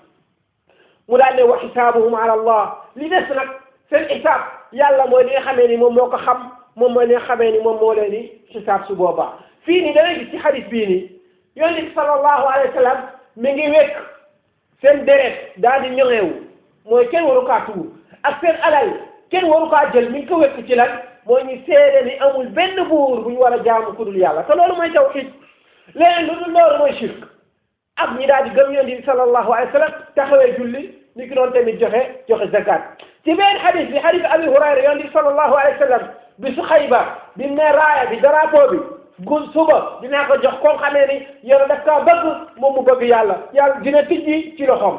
mu daal ne wa xisaabuhum ala allah li des nag seen xisaab yàlla mooy li nga xamee ni moom moo ko xam moom mooy li nga xamee ni moom moo leen di xisaab su boobaa fii nii dangay gis ci xadis bii nii yonent bi sallallahu alayhi wa sallam mi ngi wekk seen deret daal di ñoŋeewu mooy kenn waru kaa tuur ak seen alal kenn waru kaa jël mi ngi ko wekk ci lan mooy ñu seede ni amul benn buur bu ñu war a jaamu ku dul yàlla te loolu mooy tawxiid leneen lu dul loolu mooy shirk ak ñi daal di gëm yonent bi sallallahu alayhi wa sallam taxawee julli ni ki doon tamit joxe joxe zakat ci benn xadis bi xadis abi hurayra yonent bi sallallahu alayhi wa sallam bi su xayba bi mu ne raaya bi drapeau bi gun suba dinaa ko jox koo xamee ni yàlla daf kaa bëgg moom mu bëgg yàlla yàlla dina tijji ci loxoom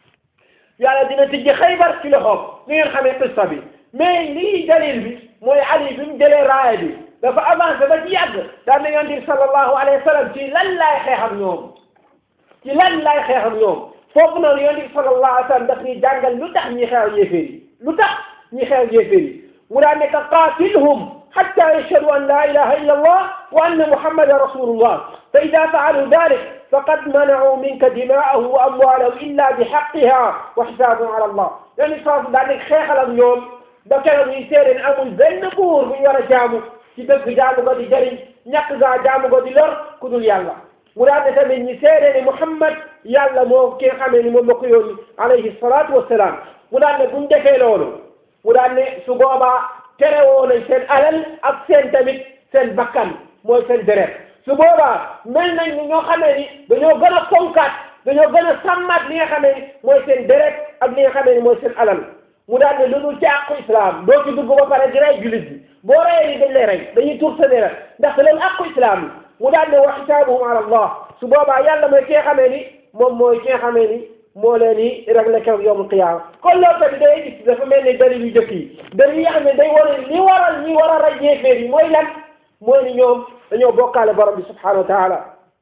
yàlla dina tijji xaybar ci loxoom li ngeen xamee qissa bi mais lii dalil bi mooy ali bi mu jëlee raaya bi dafa avancé ba ci yàgg daan na yonent bi sallallahu alayhi wa sallam ci lan laay xeex ak ñoom ci lan laay xeex ak ñoom foofu noonu yonent bi sallallahu alayhi wa sallam daf ñuy jàngal lu tax ñi xeex yéeféer yi lu tax ñi xeex yéeféer yi mu daan nekk qaatilhum حتى يشهدوا أن لا إله إلا الله وأن محمد رسول الله فإذا فعلوا ذلك فقد منعوا منك دماءه وأمواله إلا بحقها وحسابهم على الله يعني صاف ذلك خيخ اليوم بكرة يسير أمو زين بور من ورا جامو ci dëgg jaamu ko di jëriñ ñàkk gaa jaamu ko di lor ku dul yàlla mu daan ne tamit ñi seede ni Muhammad yàlla moo ki nga xamee ni moom la ko yónni alayhi salaatu wassalaam mu daan ne buñ defee loolu mu daan ne su boobaa terewoo nañ seen alal ak seen tamit seen bakkan mooy seen deret su boobaa mel nañ ni ñoo xamee ni dañoo gën a fonkaat dañoo gën a sàmmaat li nga xamee ni mooy seen deret ak li nga xamee ni mooy seen alal mu daan ne lu dul ci àqu islam doo ci dugg ba pare di rey jullit bi boo reyee ni dañ lay rey dañuy tur sa deret ndax loolu àqu islam yi mu daan ne wa xisaabuhum ala allah su boobaa yàlla mooy ki nga xamee ni moom mooy ki nga xamee ni moo leen di réglé keroog yawmul qiyaama kon loolu tamit day gis dafa mel ni dalil yu jëkk yi dalil yi nga xam ne day war li waral ñi war a rey yéeféer yi mooy lan mooy ni ñoom dañoo bokkaale borom bi subhanahu wa taala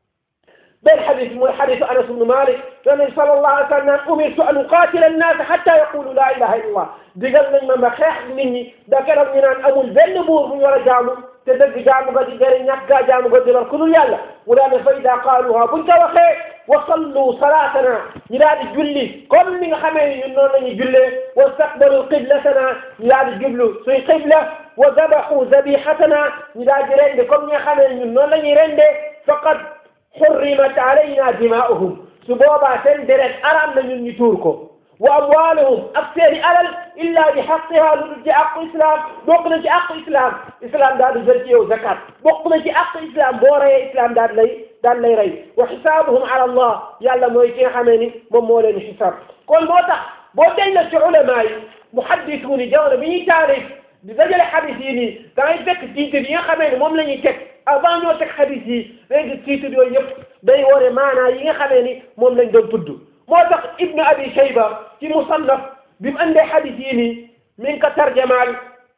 benn xadis mooy xadisu anas ibnu malik yonent sallallahu alayhi wa sallam naan umirtu an uqaatila annaasa xatta yaqulu laa ilaha illa allah digal nañ ma ma xeex nit ñi da keroog ñu naan amul benn buur bu ñu war a jaamu te dëgg jaamu ga di jëriñ ñàkk gaa jaamu ga di lor ku dul yàlla mu daal ne fa ida qaaluha buñ ko waxee wa sallu salaatana ñu daal di julli comme ni nga xamee ni ñun noonu la ñuy jullee wa staqbalu qiblatana ñu daal di jublu suy qibla wa dabaxu zabihatana ñu daal di rende comme ñi nga xamee ni ñun noonu la ñuy rendee faqad xurrimat alayna dimaa'uhum su boobaa seen deret araam na ñun ñu tuur ko wa amwaaluhum ak seeni alal illa bi xaqiha lu dul ci àqu islam bokk na ci àqu islam islam daal di jël ci yow zakat bokk na ci àqu islam boo reyee islam daal lay daal lay rey wa xisaabuhum ala allah yàlla mooy ki nga xamee ni moom moo leen xisaab kon moo tax boo delloo ci ulama yi muhaddisuun yi jamono bi ñuy taarif di dajale xadis yi nii da ngay fekk titre yi nga xamee ne moom la ñuy teg avant ñoo teg xadis yi léegi titre yooyu yëpp day wone maanaa yi nga xamee ni moom lañ doon tudd moo tax ibnu abi shayba ci musannaf bi mu andee xadis yi nii mi ngi ko tarjamaal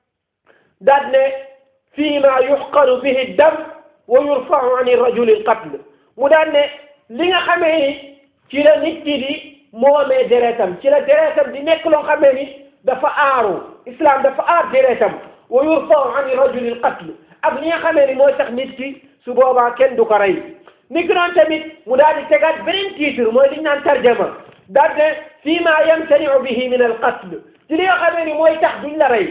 daal ne fii ma yuxqaru bihi dam wa yurfau an rajuli alqatl mu daan ne li nga xamee ni ci la nit ki di moomee deretam ci la deretam di nekk loo xamee ni dafa aaru islam dafa aar deretam wa yurfau an rajuli alqatl ak li nga xamee ni mooy tax nit ki su boobaa kenn du ko rey ni ki noonu tamit mu daal di tegaat beneen titre mooy li ñu naan tarjama daal ne fii ma yamtaniu bihi min al qatl ci li nga xamee ni mooy tax duñ la rey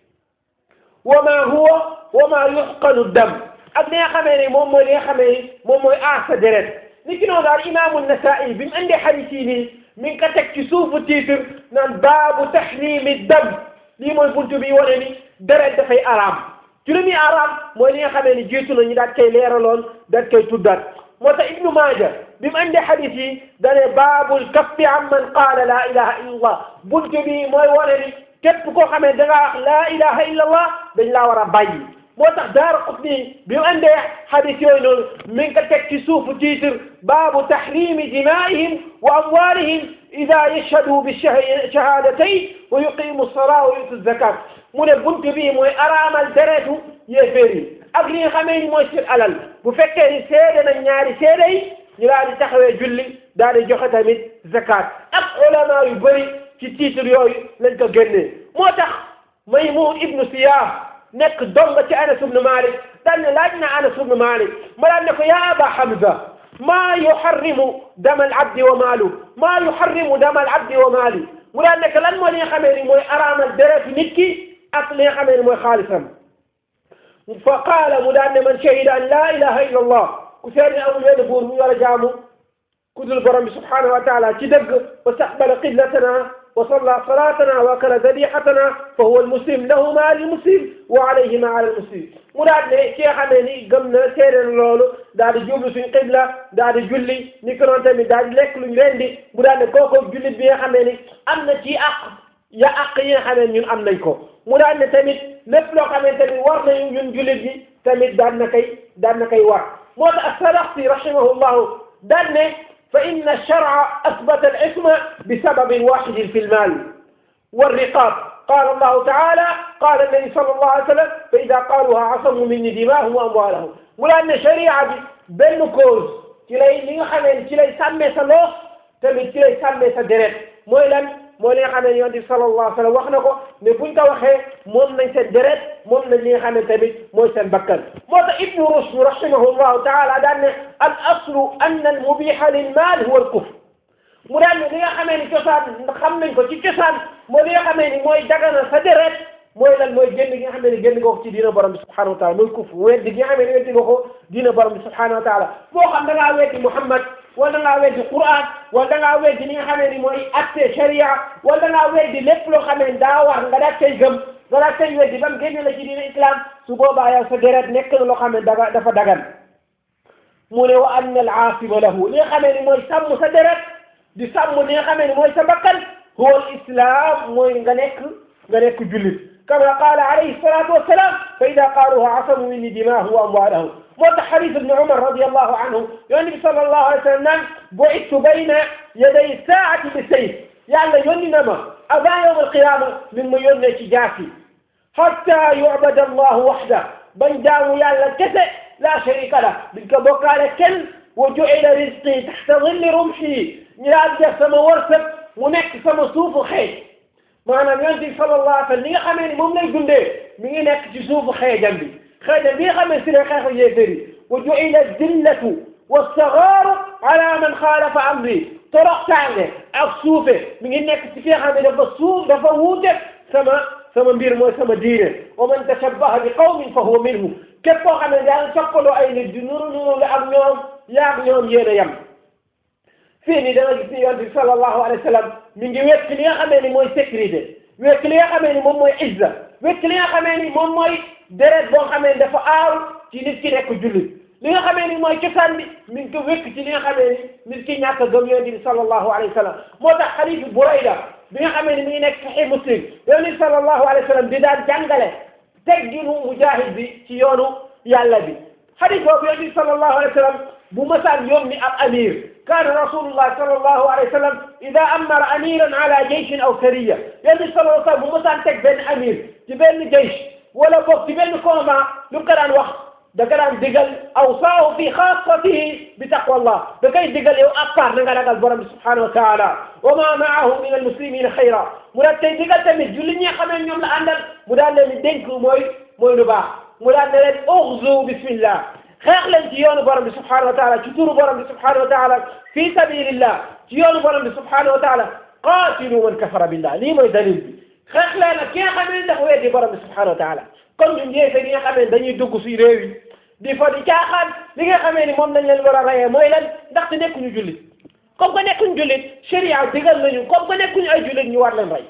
wa ma huwa wa ma yuxqanu dam ak li nga xamee ni moom mooy li nga xamee ni moom mooy aar sa deret ni ki noonu daal imaamu Nasaa'i bi mu andee xadiis yi nii mi ngi ko teg ci suufu titre naan baabu tahrimi dam lii mooy buntu bi wane ni deret dafay araam ci lu muy araam mooy li nga xamee ni jiitu na ñu daat koy leeraloon daat koy tuddaat moo tax Ibnu Maaja bi mu andee xadiis yi dane baabul kaffi an man qaala laa ilaha illa allah buntu bi mooy wane ni képp koo xamee da ngaa wax laa ilaha illa allah dañ laa war a bàyyi moo tax daara Qutni bi mu andee xadis yooyu noonu mi ngi ko teg ci suufu titre baabu tahrimi dimaa'ihim wa amwaalihim ida yashhadu bi shahaadatayn wa yuqimu salaa wa yutu zakat mu ne buntu bii mooy araamal deretu yéeféer yi ak li nga xamee ni mooy seen alal bu fekkee ni seede na ñaari seede yi ñu daal di taxawee julli daal di joxe tamit zakat ak ulama yu bëri ci titre yooyu lañ ko génnee moo tax Maymun ibnu Siyaah nekk donga ci Anas ibnu Malik daan ne laaj na Anas ibnu Malik ma daan ne ko yaa Aba Hamza maa yuharrimu dama al abdi wa maalu maa yuharrimu dama al abdi wa maali mu daan ne ko lan moo li nga xamee ni mooy araamal deretu nit ki ak li nga xamee ni mooy xaalisam fa qaala mu daan ne man shahida an laa ilaha illa allah ku seede amul benn buur bu war a jaamu ku dul borom bi subhanahu wa taala ci dëgg wa staqbala qiblatana wa salla salatana wa akala zabihatana fa huwa almuslim lahu ma almuslim wa alayhi ma ala almuslim mu daal ne ki nga xamee ni gëm na seede na loolu daal di jublu suñ qibla daal di julli ni ko noonu tamit daal di lekk luñ rendi mu daal ne kooku jullit bi nga xamee ni am na ci àq ya àq yi nga xamee ñun am nañ ko mu daal ne tamit lépp loo xamante ni war nañu ñun jullit bi tamit daan na koy daan na koy war moo tax as-Sarakhsi rahimahullahu daan ne fa inna ash-shar'a athbata al-isma bi sababin wahidin fi al-mal والرقاب قال الله تعالى قال النبي صلى الله عليه وسلم فإذا قالوها عصموا مني دماءهم وأموالهم mu daan ne sharia bi benn cause ci lay li nga xamee ci lay sàmmee sa loos tamit ci lay sàmmee sa deret mooy lan mooy li nga xam ne yonent bi sallallahu alayhi wa sallam wax na ko mais buñ ko waxee moom nañ seen deret moom nañ li nga xam ne tamit mooy seen bakkan moo tax ibnu rushd rahimahullahu taala daan ne al aslu anna al mubiha lil mal huwa al kufr mu daan ne li nga xamee ni cosaan xam nañ ko ci cosaan mooy li nga xamee ni mooy dagana sa deret mooy lan mooy génn gi nga xam ne génn nga ko ci diina borom bi subhanahu wa taala mooy kufr weddi gi nga xam ne weddi nga ko diina borom bi subhanahu wa taala moo xam da ngaa weddi Muhammad wala da ngaa weddi Qur'an wala da ngaa weddi li nga xam ne mooy atte sharia wala da ngaa weddi lépp loo xam ne daa war nga daal koy gëm nga daal koy weddi ba mu génne la ci diina islam su boobaa yow sa deret nekk na loo xam ne daga dafa dagan mu ne wa anna al aasima lahu li nga xam ne mooy sàmm sa deret di sàmm li nga xam ne mooy sa bakkan huwa al islam mooy nga nekk nga nekk jullit كما قال عليه الصلاة والسلام فإذا قالوها عصموا مني دماءهم وأموالهم موت حديث ابن عمر رضي الله عنه يعني صلى الله عليه وسلم بعثت بين يدي الساعة بالسيف يعني يوني نما أبا يوم القيامة من يوني جاسي حتى يعبد الله وحده بن جاو يالا كسي لا شريك له بك بقال كل وجعل رزقي تحت ظل رمحي نراد سما ورثك ونك سما صوف خير maanaam yonent bi sallallahu alayhi wa sallam li nga xamee ni moom lay dundee mi ngi nekk ci suufu xeejam bi xeejam bi nga xamee si ne xeexu yéeféer yi wa ju'ila zillatu was-sagaaru ala man xaalafa amri toroxtaange ak suufe mi ngi nekk ci ki nga xam ne dafa suuf dafa wuute sama sama mbir mooy sama diine wa man tashabbaha bi qawmin fa huwa minhum képp koo xam ne daa ngi toppaloo ay nit di nuru nuru la ak ñoom yaa ak ñoom yéen a yem fii nii da nga gis ni yonent bi sallallahu alayhi wa sallam mi ngi wekk li nga xamee ni mooy sécurité wekk li nga xamee ni moom mooy izza wekk li nga xamee ni moom mooy deret boo xamee ni dafa aaru ci nit ki nekk jullit li nga xamee ni mooy cosaan bi mi ngi ko wekk ci li nga xamee ni nit ki ñàkk a gëm yonent bi sallallahu alayhi wa sallam moo tax xadiisu Burayda bi nga xamee ni mi ngi nekk Sahih Muslim yonent bi sallallahu alayhi wa sallam di daan jàngale tegginu mujaahid bi ci yoonu yàlla bi xadiis boobu yonent bi sallallahu alayhi wa sallam bu masaan yónni ab amir كان رسول الله صلى الله عليه وسلم إذا أمر أميرا على جيش أو سرية يعني صلى الله عليه وسلم مثلا تك بين أمير تبين جيش ولا بوك تبين كوما لكران وقت دكران دقل أوصاه في خاصته بتقوى الله دكاي دقل يو أكبر نقل قال برم سبحانه وتعالى وما معه من المسلمين خيرا مرات تي دقل تمت جلني خمين يوم لأندل مرات لم يدنك موي موي نبا مرات لم أغزو بسم الله xeex leen ci yoonu borom bi subhanahu wa taala ci turu borom bi subhanahu wa taala fi sabilillah ci yoonu borom bi subhanahu wa taala qaatilu man kafara billah lii mooy dalil bi xeex leen ak ki nga xam ne dafa weddi borom bi subhanahu wa taala kon ñun yéefe gi nga xam ne dañuy dugg si réew yi di fa di caaxaan li nga xamee ni moom lañ leen war a rayee mooy lan ndaxte nekkuñu jullit comme que nekkuñu jullit sharia digal nañu comme que nekkuñu ay jullit ñu war leen rey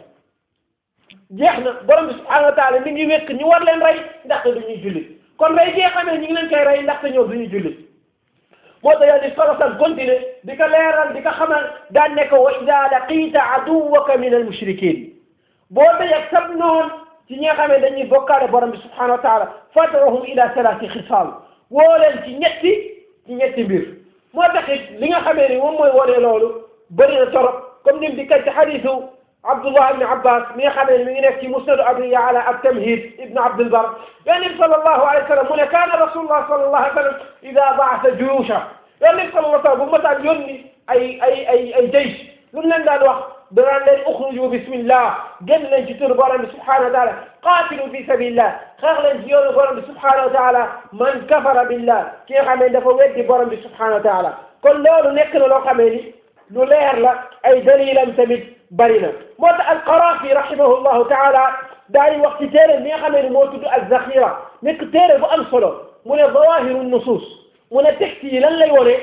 jeex na borom bi subhanahu wa taala mi ngi wékk ñu war leen rey ndaxte du ñuy jullit kon rey gi nga xamee ñu ngi leen koy rey ndaxte ñoom du ñuy jullit moo tax yàlla di solosan continuer di ko leeral di ko xamal daan ne ko wa ida laqiita aduwaka min al mushrikin boo dajeg sab noon ci ñi nga xam ne dañuy bokkaale borom bi subhanahu wa taala fatrahum ila salaati xisaal woo leen ci ñetti ci ñetti mbir moo taxit li nga xamee ni moom mooy wone loolu bëri na torop comme nim di kat ci xadisu abdullah ibni abbas mi nga xamee ni mi ngi nekk ci musnadu abi yaala ak tamhid ibnu abdulbar yonent bi sallallahu alayhi wa sallam mu ne kaana rasulullah sallallahu alayhi wa sallam ida baasa juyusha yonent bi sallallahu alayhi wa sallam bu mataan yónni ay ay ay ay jaysh lu mu leen daan wax danaan leen uxruju bismillah génn leen ci turu borom bi subhanahu wa taala qaatilu fi sabilillah xeex leen ci yoonu borom bi subhanahu wa taala man kafara billah ki nga xam ne dafa weddi borom bi subhanahu wa taala kon loolu nekk na loo xamee ni lu leer la ay dalilam tamit bari na moo tax alqarafi rahimahullahu taala daal di wax ci téere bi nga xamee ni moo tudd alzaxira nekk téere bu am solo mu ne zawahiru nusus mu ne texte yi lan lay wone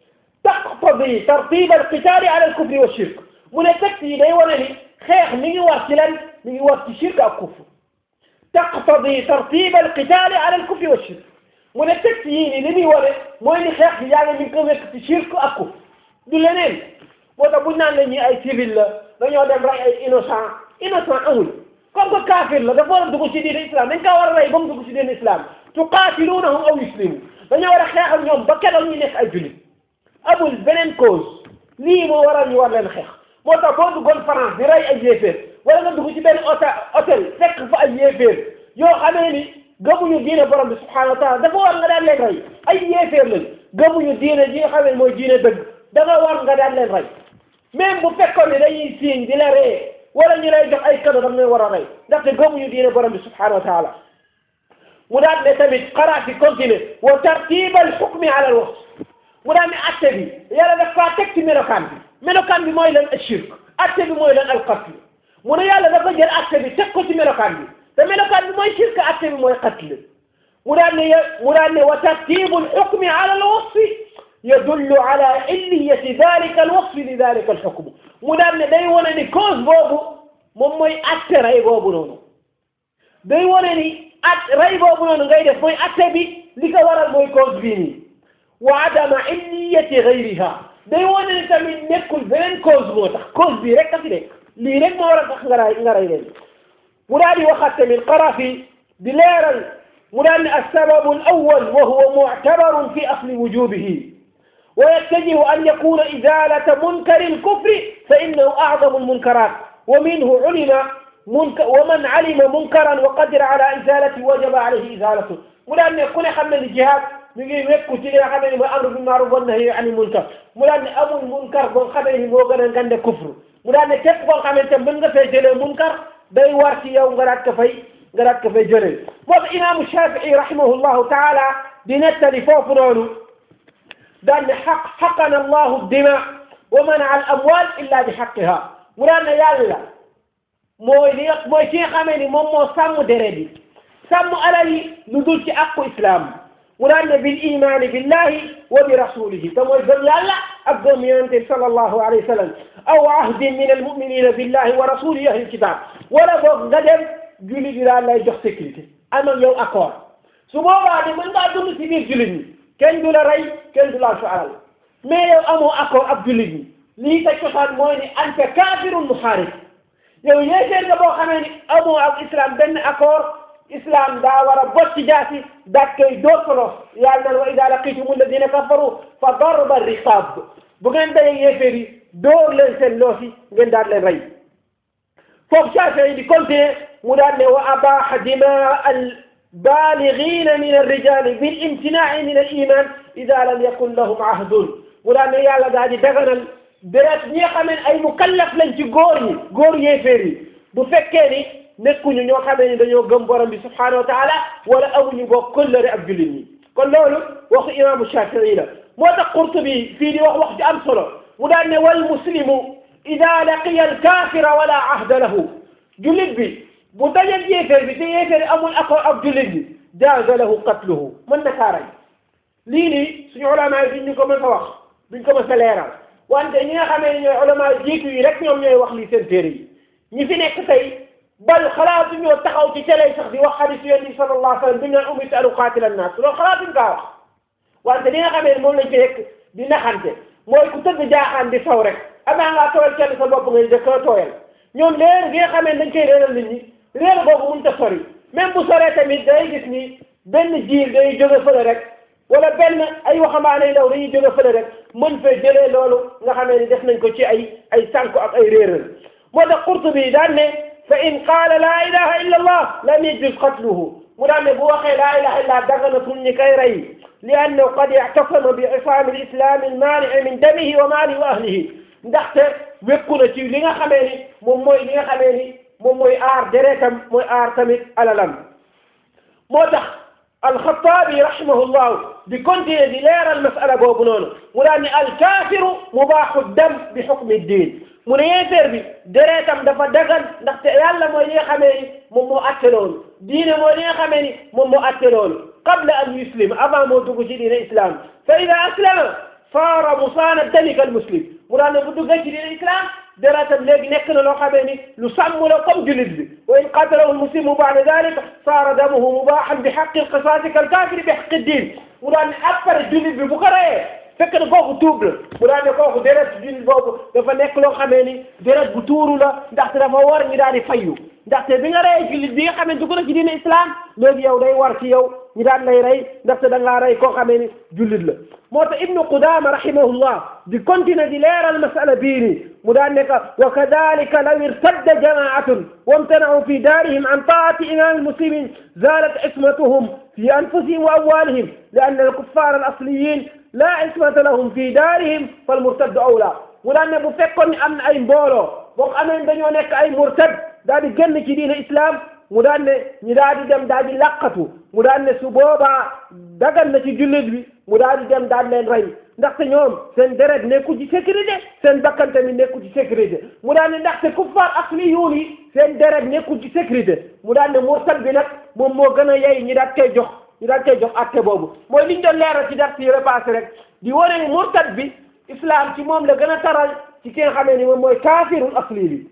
taqtadi tartib alqitali ala alkufri wa shirk mu ne texte yi day wane ni xeex mi ngi war ci lan mi ngi war ci shirk ak kufr taqtadi tartib alqitali ala alkufri wa shirk mu ne texte yii ni li muy wane mooy ni xeex bi yaa ngi mi ngi ko wekk ci shirk ak kufr du leneen moo tax buñ naan la ñi ay civil la dañoo dem rey ay innocent innocent amul comme que kaafir la dafa war a dugg ci diine islam dañ kaa war a rey ba mu dugg ci diine islam tuqaatiluunahum aw yuslimu dañoo war a xeex ak ñoom ba keroog ñu nekk ay jullit amul beneen cause lii moo waral ñu war leen xeex moo tax boo duggoon France di rey ay yéeféer wala nga dugg ci benn hôtel hôtel fekk fa ay yéeféer yoo xamee ni gëmuñu diine borom bi subhanahu wa taala dafa war nga daan leen rey ay yéeféer lañ gëmuñu diine ji nga xam ne mooy diine dëgg da nga war nga daan leen rey même bu fekkoon ne dañuy siiñ di la ree wala ñu lay jox ay cadeau da nga leen war a rey ndaxte gëmuñu diine borom bi subhanahu wa taala mu daan ne tamit xaraat yi continuer wa tartiba al xukmi ala al waqt mu daan ne atte bi yàlla daf faa teg ci melokaan bi melokaan bi mooy lan ashirk atte bi mooy lan al qatl mu ne yàlla dafa jël atte bi teg ko ci melokaan bi te melokaan bi mooy shirk atte bi mooy qatl mu daan ne mu daan ne wa tartibu al xukmi ala al wasfi yadullu ala illiyati dalika al wasfi li dalika al xukm mu daan ne day wane ni cause boobu moom mooy atte rey boobu noonu day wane ni at rey boobu noonu ngay def mooy atte bi li ko waral mooy cause bii nii wa adama illiyati gayriha day wane ni tamit nekkul beneen cause moo tax cause bii rek a fi nekk lii rek moo war a tax nga ray nga rey leen mu daal di waxaat tamit Qarafi di leeral mu daal ne alsababu alawal wa huwa muctabarun fi asli wujubihi ويتجه أن يكون إزالة منكر الكفر فإنه أعظم المنكرات ومنه علم منكر ومن علم منكرا وقدر على إزالته وجب عليه إزالته mu daan ne ku ne xam ne ni jihaad mi ngi wekku ci li nga xam ne mooy amru bil maaruf wa nahyi ani munkar mu daan ne amul munkar boo xamee ni moo gën a ngande kufru mu daan ne képp koo xamante mën nga fay jëlee munkar day war ci yow nga daat ko fay nga daat ko fay jëlee moo tax imaamu Shafii rahimahullahu taala di nettali foofu noonu daan ne xaq xaqana allahu dima wa mana al amwal illa bi xaqiha mu daan ne yàlla mooy li nga mooy ki nga xamee ni moom moo sàmm deret yi sàmm alal yi lu dul ci àqu islam mu daan ne bil imaani billahi wa bi rasulihi te mooy gëm yàlla ak gëm yonente bi sallallahu alayhi wa sallam aw ahdin min almuminina billahi wa rasulihi ahli kitab wala boog nga dem jullit yi daal lay jox sécurité am ak yow accord su boobaa de mën ngaa dund si biir jullit ñi kenn du la rey kenn du laal su alal mais yow amoo accord ak jullit ñi lii sa cosaan mooy ni anta kaafirun muxaarib yow yéeféer nga boo xamee ni amoo ak islam benn accord islam daa war a bot ci jaasi daat koy door solo yàlla naan wa ida laqitum alladina kafaru fa darba riqab bu ngeen dayee yéeféer yi door leen seen loosi ngeen daal leen rey foofu Shaafi'i di continuer mu daal ne wa abaha dimaa al baaligiina min alrijali bil imtinaa'i min al iman ida lam yakun lahum ahdun mu daal ne yàlla daal di daganal deret ñi nga xam ne ay mukallaf lañ ci góor ñi góor yéeféer yi bu fekkee ni nekkuñu ñoo xamee ni dañoo gëm borom bi subhanahu wa taala wala amuñu boo këllëre ak jullit ñi kon loolu waxu imaamu Shafii la moo tax Qurtubi fii di wax wax ci am solo mu daan ne wal muslimu ida laqiya al kaafira wala ahda lahu jullit bi bu dajeeg yéeféer bi te yéeféer bi amul accord ak jullit bi jaaza lahu qatluhu mën na kaa rey lii nii suñu ulama yi duñ ñu ko mën a wax duñ ko mën a leeral wante ñi nga xamee ne ñooy ulama jiitu yi rek ñoom ñooy wax lii seen téere yi ñi fi nekk tey bal xalaatu ñoo taxaw ci télé sax di wax hadis yonent bi sallallahu alayhi wa sallam bi ñu naan umirtu an uqaatila annaas loolu xalaatuñ kaa wax wante li nga xamee ne moom lañ fi nekk di naxante mooy ku tëgg jaaxaan di saw rek avant ngaa tooyal kenn sa bopp ngay dëkk tooyal ñoom léer gi nga xamee ne dañ koy réeral nit ñi réer boobu mënut a sori même bu soree tamit day gis ni benn jiir day jóge fële rek wala benn ay waxambaane ndaw dañuy jóge fële rek mën fee jëlee loolu nga xamee ni def nañ ko ci ay ay sànku ak ay réeral moo tax Qurtubi daan ne fa in qaala laa ilaha illa allah lam yajuz qatluhu mu daan ne bu waxee laa ilaha illa daganatul ñi koy rey li annahu qad i'tasama bi isaami l islami almaanii min damihi wa maalihi wa ahlihi ndaxte wékku na ci li nga xamee ni moom mooy li nga xamee ni moom mooy aar deretam mooy aar tamit alalam moo tax alxataabi rahimahullahu di continuer di leeral masala boobu noonu mu daan ne alkaafiru mubaaxu dam bi xukmi diin mu ne yéeféer bi deretam dafa dagan ndaxte yàlla mooy li nga xamee ni moom moo atte loolu diine mooy li nga xamee ni moom moo atte loolu qabla an yuslim avant moo dugg ci diine islam fa ida aslama saara musaana dami kal muslim mu daan ne bu duggee ci diine islam deretam léegi nekk na loo xamee ni lu sàmm la comme jullit bi wa in qatalahu lmuslimu baada dalika saara damuhu mubaaxan bi xaqi lqisaasi kal kaafiri bi xaqi diin mu daan ne après jullit bi bu ko reyee fekk na kooku tuub la mu daan ne kooku deret jullit boobu dafa nekk loo xamee ni deret bu tuuru la ndaxte dafa war ñi daal di fayyu ndaxte bi nga reyee jullit bi nga xamee dugg na ci diine islam léegi yow day war ci yow ñi daan lay rey ndaxte da ngaa rey koo xamee ni jullit la moo tax ibnu qudama rahimahullah di continuer di leeral masala bii nii mu daan ne ka wa kadalika law irtadda jamaatun wamtanau fi daarihim an taati imam almuslimin zalat ismatuhum fi anfusihim wa amwalihim li anna alkuffar alasliyin la ismata lahum fi daarihim falmurtaddu awla mu daan ne bu fekkoon ni am na ay mbooloo boo xamee ne dañoo nekk ay murtad daal di génn ci diine islam mu daan ne ñi daal di dem daal di laqatu mu daan ne su boobaa dagan na ci jullit bi mu daal di dem daal leen rey ndaxte ñoom seen deret nekku ci sécurité seen bakkan tamit nekku ci sécurité mu daan ne ndaxte kuffar asliyuun yi seen deret nekku ci sécurité mu daan ne murtad bi nag moom moo gën a yey ñi daal koy jox ñi daal koy jox atte boobu mooy liñ doon leeral ci dars yi repassé rek di wane ni murtad bi islam ci moom la gën a taral ci ki nga xamee ni moom mooy kaafirul asli bi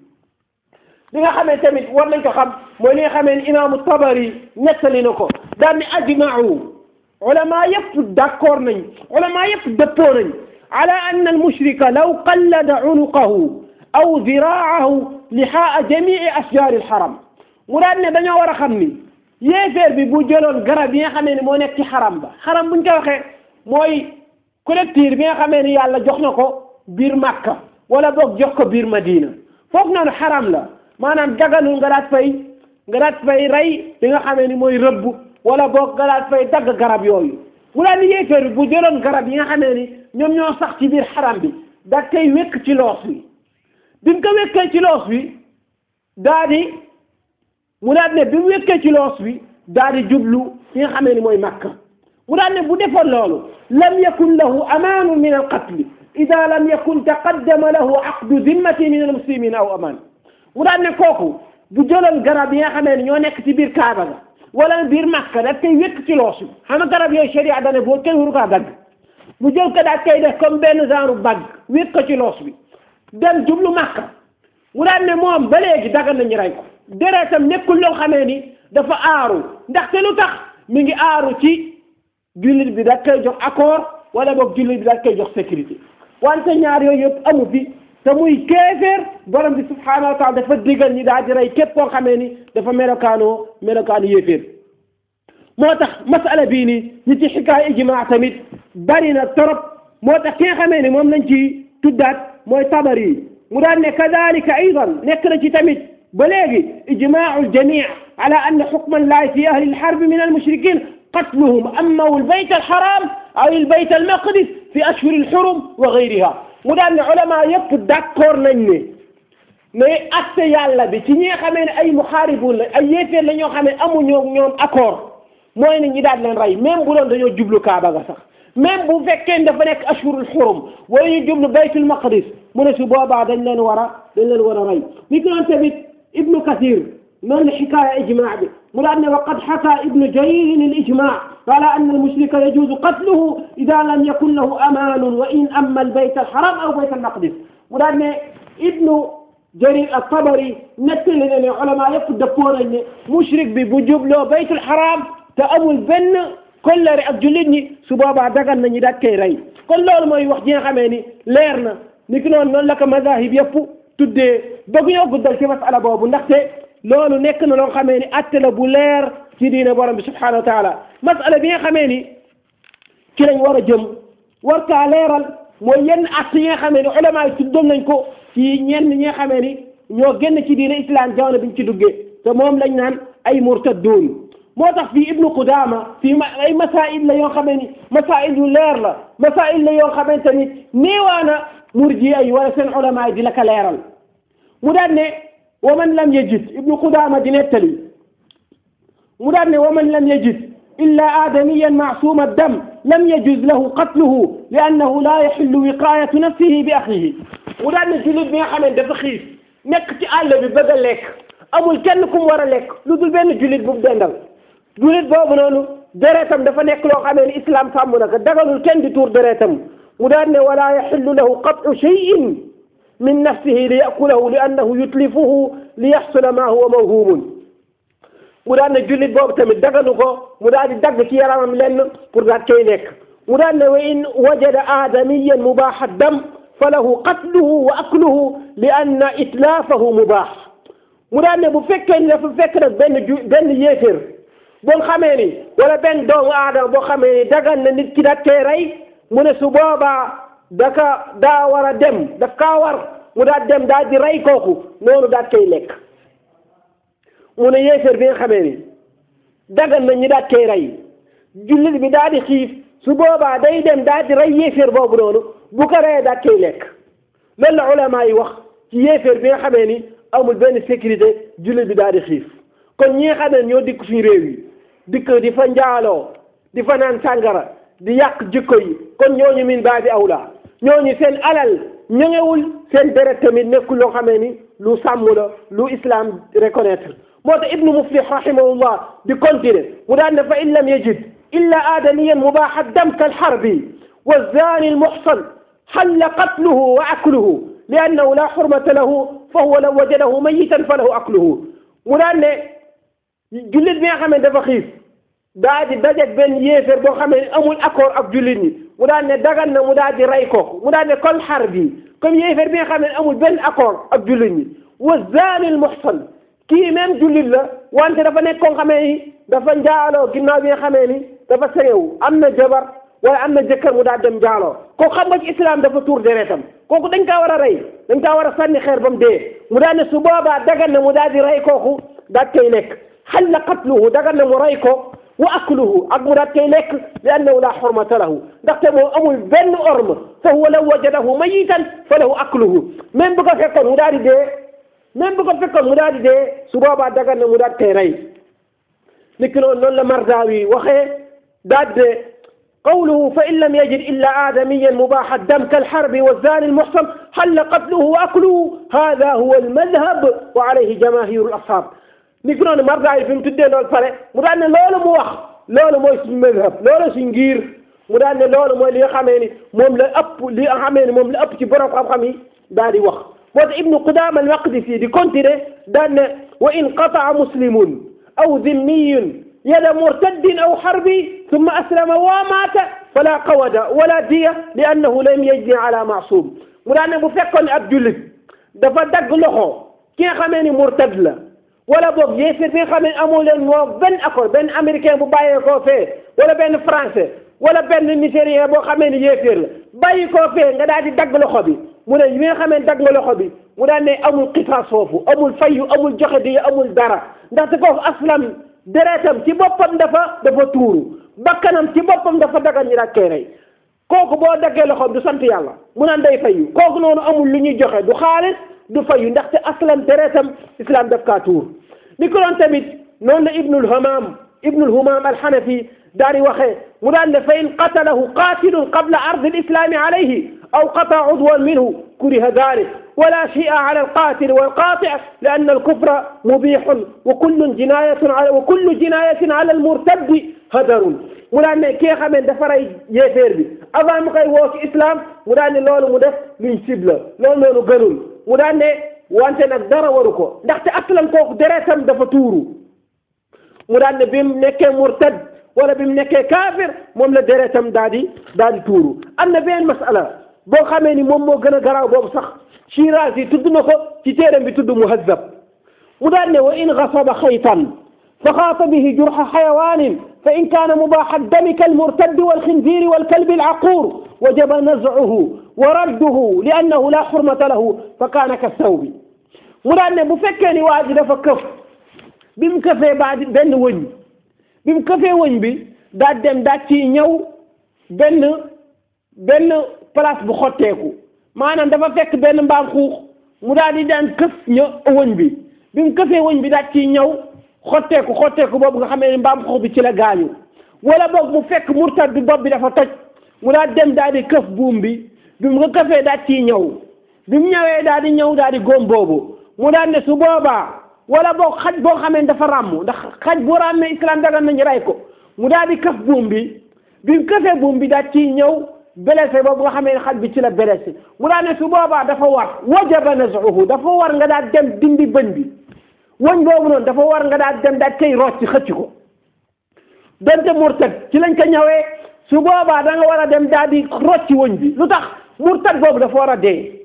li nga xamee tamit war nañ ko xam mooy li nga xamee ni imaamu tabari nettali na ko daan ni ajmau ulama yëpp d'accord nañ ulama yëpp dëppoo nañ ala anna almushrika law qallada unuqahu aw diraahu lihaa jamii ashjaari alxaram mu daan ne dañoo war a xam ni yéeféer bi bu jëloon garab yi nga xamee ni moo nekk ci xaram ba xaram buñ ko waxee mooy collecteur bi nga xamee ni yàlla jox na ko biir Makka wala boog jox ko biir Madina foofu noonu xaram la maanaam daganul nga daat fay nga daat fay rey li nga xamee ni mooy rëbb wala boog nga daat fay dagg garab yooyu mu daal ni yéeféer bi bu jëloon garab yi nga xamee ni ñoom ñoo sax ci biir xaram bi da koy wékk ci loos bi bi mu ko wékkee ci loos bi daa di mu daal ne bi mu wékkee ci loos bi daa di jublu fi nga xamee ni mooy Makka mu daal ne bu defoon loolu lam yakun lahu amaanu min al qatli ida lam yakun taqaddama lahu aqdu zimmati min al muslimin aw amaan mu daan ne kooku bu jëloon garab yi nga xamee ne ñoo nekk ci biir Kaaba ga wala biir Makka daf koy wékk ci loosu xam nga garab yooyu sharia dane boo kenn waru kaa dagg mu jël ko daal koy def comme benn genre bag wékk ko ci loos bi dem jublu Makka mu daan ne moom ba léegi dagal nañu rey ko deretam nekkul loo xamee ni dafa aaru ndaxte lu tax mi ngi aaru ci jullit bi da koy jox accord wala boog jullit bi da koy jox sécurité wante ñaar yooyu yëpp amu fi te muy kéeféer borom bi subhaanahu wa taala dafa digal ñi daal di rey képp koo xamee ni dafa melokaanoo melokaanu yéeféer moo tax masala bii nii ñi ci xikaay ijmaa tamit bari na trop moo tax ki nga xamee ni moom lañ ci tuddaat mooy tabari mu daan ne kadalika aydan nekk na ci tamit ba léegi ijmaau aljamii ala anna xukma allahi fi ahli alxarbi min almushrikin qatluhum amma albayt alxaram aw albayt almaqdis fi ashhuri alxurum wa gayriha mu daan ne ulama yëpp d'accord nañ ne mais atte yàlla bi ci ñi nga xamee ne ay muxaaribun la ay yéeféer la ñoo xam ne amuñoo ñoom accord mooy ne ñi daal leen rey même bu doon dañoo jublu Kaaba ga sax même bu fekkee dafa nekk ashurul xurum wala ñu jublu baytul maqdis mu ne su boobaa dañ leen war a dañ leen war a rey ni ko doon tamit ibnu kathir noonu la xikaaya ijmaa bi mu daan ne wa qad xaka ibnu jarir al ijmaa ala anna al mushrika yajuzu qatluhu ida lam yakun lahu amaanun wa in amma al bayt al haram aw bayt al maqdis mu daan ne ibnu jarir al tabari nettali ne ne ulama yëpp dëppoo nañ ne mushrik bi bu jubloo baytul haram te amul benn kollare ak jullit ñi su boobaa dagan nañu daat koy rey kon loolu mooy wax ji nga xamee ni leer na ni ki noonu noonu la ko mazahib yëpp tuddee bëgg ñoo guddal ci masala boobu ndaxte loolu nekk na loo xamee ni atte la bu leer ci diine borom bi subhanahu wa taala masala bi nga xamee ni ci lañ war a jëm war kaa leeral mooy yenn atte yi nga xamee ni ulama yi tuddoon nañ ko ci ñenn ñi nga xamee ni ñoo génn ci diine islam jamono biñ ci duggee te moom lañ naan ay murtadduun moo tax fii ibnu Qudaama fii ay masail la yoo xamee ni masail yu leer la masail la yoo xamante ni néewaana murji ay wala seen ulama yi di la ko leeral mu daan ne wa man lam yajid ibnu Qudaama di nettali mu daan ne wa man lam yajid illa aadamiyan maasuma dam lam yajuz lahu qatluhu li annahu la yaxillu wiqayatu nafsihi bi axihi mu daan ne jullit bi nga xam ne dafa xiif nekk ci àll bi bëgg a lekk amul kenn ku mu war a lekk lu dul benn jullit bu mu dendal jullit boobu noonu deretam dafa nekk loo xamee ni islam sàmm na ko dagalul kenn di tuur deretam mu daan ne wala yaxillu lahu qat'u cheyin min nafsihi li yakulahu li annahu yutlifuhu li yaxsula ma huwa mawhumun mu daan ne jullit boobu tamit dagalu ko mu daal di dagg ci yaramam lenn pour daal koy lekk mu daan ne wa in wajada aadamiyan mubaaxa dam fa lahu qatluhu wa akluhu li anna itlaafahu mubaax mu daan ne bu fekkee ni dafa fekk nag benn ju benn yéeféer boo xamee ni wala benn doomu aadama boo xamee ni dagan na nit ki da koy rey mu ne su boobaa daka daa war a dem daf kaa war mu daal dem daal di rey kooku noonu daal koy lekk mu ne yéeféer bi nga xamee ni dagan na ñi daal koy rey jullit bi daal di xiif su boobaa day dem daal di rey yéeféer boobu noonu bu ko reyee daal koy lekk loolu la ulama yi wax ci yéeféer bi nga xamee ni amul benn sécurité jullit bi daal di xiif kon ñi nga xam ne ñoo dikk suñu réew yi dikk di fa njaaloo di fa naan sàngara di yàq jikko yi kon ñooñu min baabi awla ñooñu seen alal ñëngewul seen deret tamit nekkul loo xamee ni lu sàmm la lu islam reconnaître moo tax ibnu muflih rahimahullah di continuer mu daan ne fa in lam yajid illa aadamiyan mubaaxa dam kal xarbi wa zani al muxsan xalla qatluhu wa akluhu li annahu la xurmata lahu fa huwa law wajadahu mayitan fa lahu akluhu mu daan ne jullit bi nga xam ne dafa xiif daa di dajeeg benn yéeféer boo xamee ne amul accord ak jullit ñi mu daan ne dagan na mu daal di rey kooku mu daan ne kol xar bi comme yéeféer bi nga xam ne amul benn accord ak jullit ñi wa zani al muxsan kii même jullit la wante dafa nekk koo xamee ni dafa njaaloo ginnaaw bi nga xamee ni dafa sengewu am na jabar wala am na jëkkër mu daal dem njaaloo kooku xam nga ci islam dafa tuur deretam kooku dañ kaa war a rey dañ kaa war a sànni xeer ba mu dee mu daan ne su boobaa dagan na mu daal di rey kooku daal koy lekk xalla qatluhu dagan na mu rey ko wa akluhu ak mu daal koy lekk li annahu la xurmata lahu ndaxte moom amul benn orme fa huwa law wajadahu mayitan fa lahu akluhu même bu ko fekkoon mu daal di dee même bu ko fekkoon mu daal di dee su boobaa dagan na mu daal koy rey niki noonu noonu la Mardawi waxee daal de قوله فإن لم يجد إلا آدميا مباح الدم كالحرب والزاني المحصن حل قتله وأكله هذا هو المذهب وعليه جماهير الأصحاب نكون مرضى في متدين لول فري مدان لولو مو wax loolu mooy suñu madhab loolu suñu ngir mu daan ne loolu mooy li nga xamee ni moom la ëpp li nga xamee ni moom la ëpp ci borom xam-xam yi daal di wax moo tax ibnu Qudaama al-Maqdisi di continuer daan ne wa in qataa muslimun aw zimmiyun yada murtaddin aw harbi ثم أسلم ومات فلا قود ولا دية لأنه لم يجني على معصوم mu daan ne bu fekkoon ab jullit dafa dagg loxo ki nga xamee ni murtad la wala boog yéefir bi nga xamee ni amoo leen moo benn accord benn américain bu bàyyee koo fee wala benn français wala benn nigérien boo xamee ni yéefir la bàyyi koo fee nga daal di dagg loxo bi mu ne bi nga xamee ni dagg nga loxo bi mu daan ne amul xisaas foofu amul fayu amul joxe di amul dara ndaxte kooku aslam deretam ci boppam dafa dafa tuuru bakkanam ci boppam dafa dagan ñi daal koy rey kooku boo daggee loxoom du sant yàlla mu naan day fayu kooku noonu amul lu ñuy joxe du xaalis du fayu ndaxte aslan deretam islam daf kaa tuur ni ko doon tamit noonu la ibnul hamam ibnu lhumam alxanafi daal di waxee mu daan ne fa in qatalahu qatilun qabla ardi alislami alayhi aw qata udwan minhu kuriha dalik ولا شيء على القاتل والقاطع لأن الكفر مبيح وكل جناية على وكل جناية على المرتد هدر mu daan ne ki nga xam ne dafa rey yéeféer bi avant mu koy woo ci islam mu daan ne loolu mu def luñ sib la loolu noonu gënul mu daan ne wante nag dara waru ko ndaxte aslan kooku deretam dafa tuuru mu daan ne bi mu nekkee murtad wala bi mu nekkee kaafir moom la deretam daal di daal di tuuru am na benn masala boo xamee ni moom moo gën a garaaw boobu sax Shirazi tudd na ko ci téeram bi tudd muhazzab mu daan ne wa in gasaba xaytan fa xaata bihi jurxa xayawaanin fa in kaana mubaaxa dami kalmurtaddi walxinziiri walkalbi alcaquur wajaba nazcuhu wa radduhu li annahu laa xurmata lahu fa kaana kasawbi mu daan ne bu fekkee ni waa ji dafa këf bi mu këfee baa di benn wëñ bi mu këfee wëñ bi daa dem daa ci ñëw benn benn place bu xotteeku maanaam dafa fekk benn mbaam xuux mu daal di daan këf ñë wëñ bi bi mu këfee wëñ bi daal ciy ñëw xotteeku xotteeku boobu nga xamee ne mbaam xuux bi ci la gaañu wala boog mu fekk murtad bi bopp bi dafa toj mu daal dem daal di këf buum bi bi mu nga këfee daal ciy ñëw bi mu ñëwee daal di ñëw daal di góom boobu mu daal ne su boobaa wala boog xaj boo xamee ne dafa ràmm ndax xaj bu ràmmee islam dagan nañu rey ko mu daal di këf buum bi bi mu këfee buum bi daal ciy ñëw blessé boobu nga xamee ne xaj bi ci la blessé mu daal ne su boobaa dafa war wajaba nazuhu dafa war nga daal dem dindi bëñ bi wëñ boobu noonu dafa war nga daal dem daal koy rocc xëcc ko donte murtad ci lañ ko ñëwee su boobaa da nga war a dem daal di rocc wëñ bi lu tax murtad boobu dafa war a dee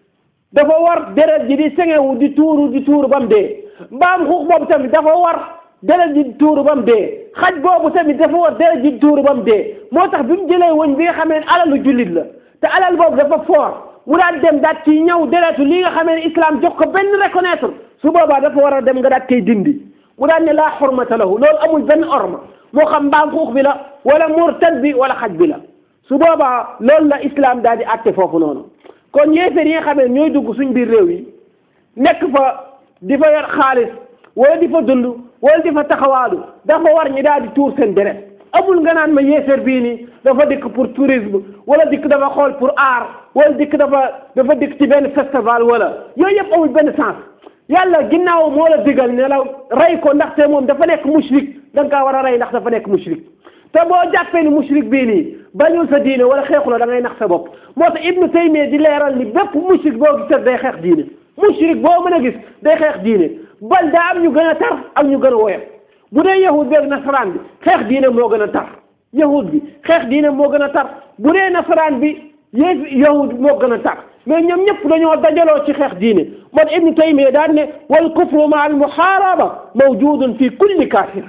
dafa war deret ji di sengewu di tuuru di tuuru ba mu dee mbaam xuux boobu tamit dafa war deret ji di tuuru ba mu dee xaj boobu tamit dafa war deret ji di tuuru ba mu dee moo tax bi mu jëlee wëñ bi nga xamee ne alalu jullit la te alal boobu dafa foor mu daan dem daat ci ñëw deretu li nga xamee ne islam jox ko benn reconnaître su boobaa dafa war a dem nga daat koy dindi mu daan ne laa xurmata lahu loolu amul benn orma moo xam mbaam xuux bi la wala murtad bi wala xaj bi la su boobaa loolu la islam daal di àtte foofu noonu kon yéeféer yi nga xamee ñooy dugg suñ biir réew yi nekk fa di fa yor xaalis wala di fa dund wala di fa taxawaalu dafa war ñi daal di tuur seen deret amul nga naan ma yéeféer bii nii dafa dikk pour tourisme wala dikk dafa xool pour art wala dikk dafa dafa dikk ci benn festival wala yooyu yëpp amul benn sens yàlla ginnaaw moo la digal ne la rey ko ndaxte moom dafa nekk mushrik da nga kaa war a rey ndax dafa nekk mushrik te boo jàppee ni mushrik bii nii bañul sa diine wala xeexu la da ngay nax sa bopp moo tax ibnu taymiya di leeral ni bépp mushrik boo gis day xeex diine mushrik boo mën a gis day xeex diine bal daa am ñu gën a tar ak ñu gën a woyof bu dee yahud beeg nasaraan bi xeex diine moo gën a tar yahud bi xeex diine moo gën a tar bu dee nasaraan bi yéef yahud moo gën a tar mais ñoom ñëpp dañoo dajaloo ci xeex diine moo tax ibnu taymiya daan ne wal kufru ma al muharaba mawjudun fi kulli kafir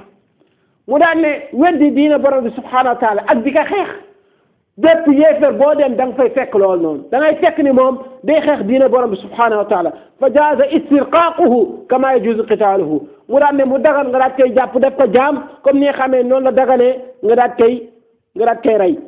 mu daan ne weddi diine borom bi subhanahu wa taala ak di ka xeex bépp yéefar boo dem da nga fay fekk lool noonu da ngay fekk ni moom day xeex diine borom bi subhanahu wa taala fa jaaza istirqaaquhu kama yajuzu qitaaluhu mu daan ne mu dagal nga daat koy jàpp def ko jaam comme ni nga xamee noonu la dagalee nga daat koy nga daat koy rey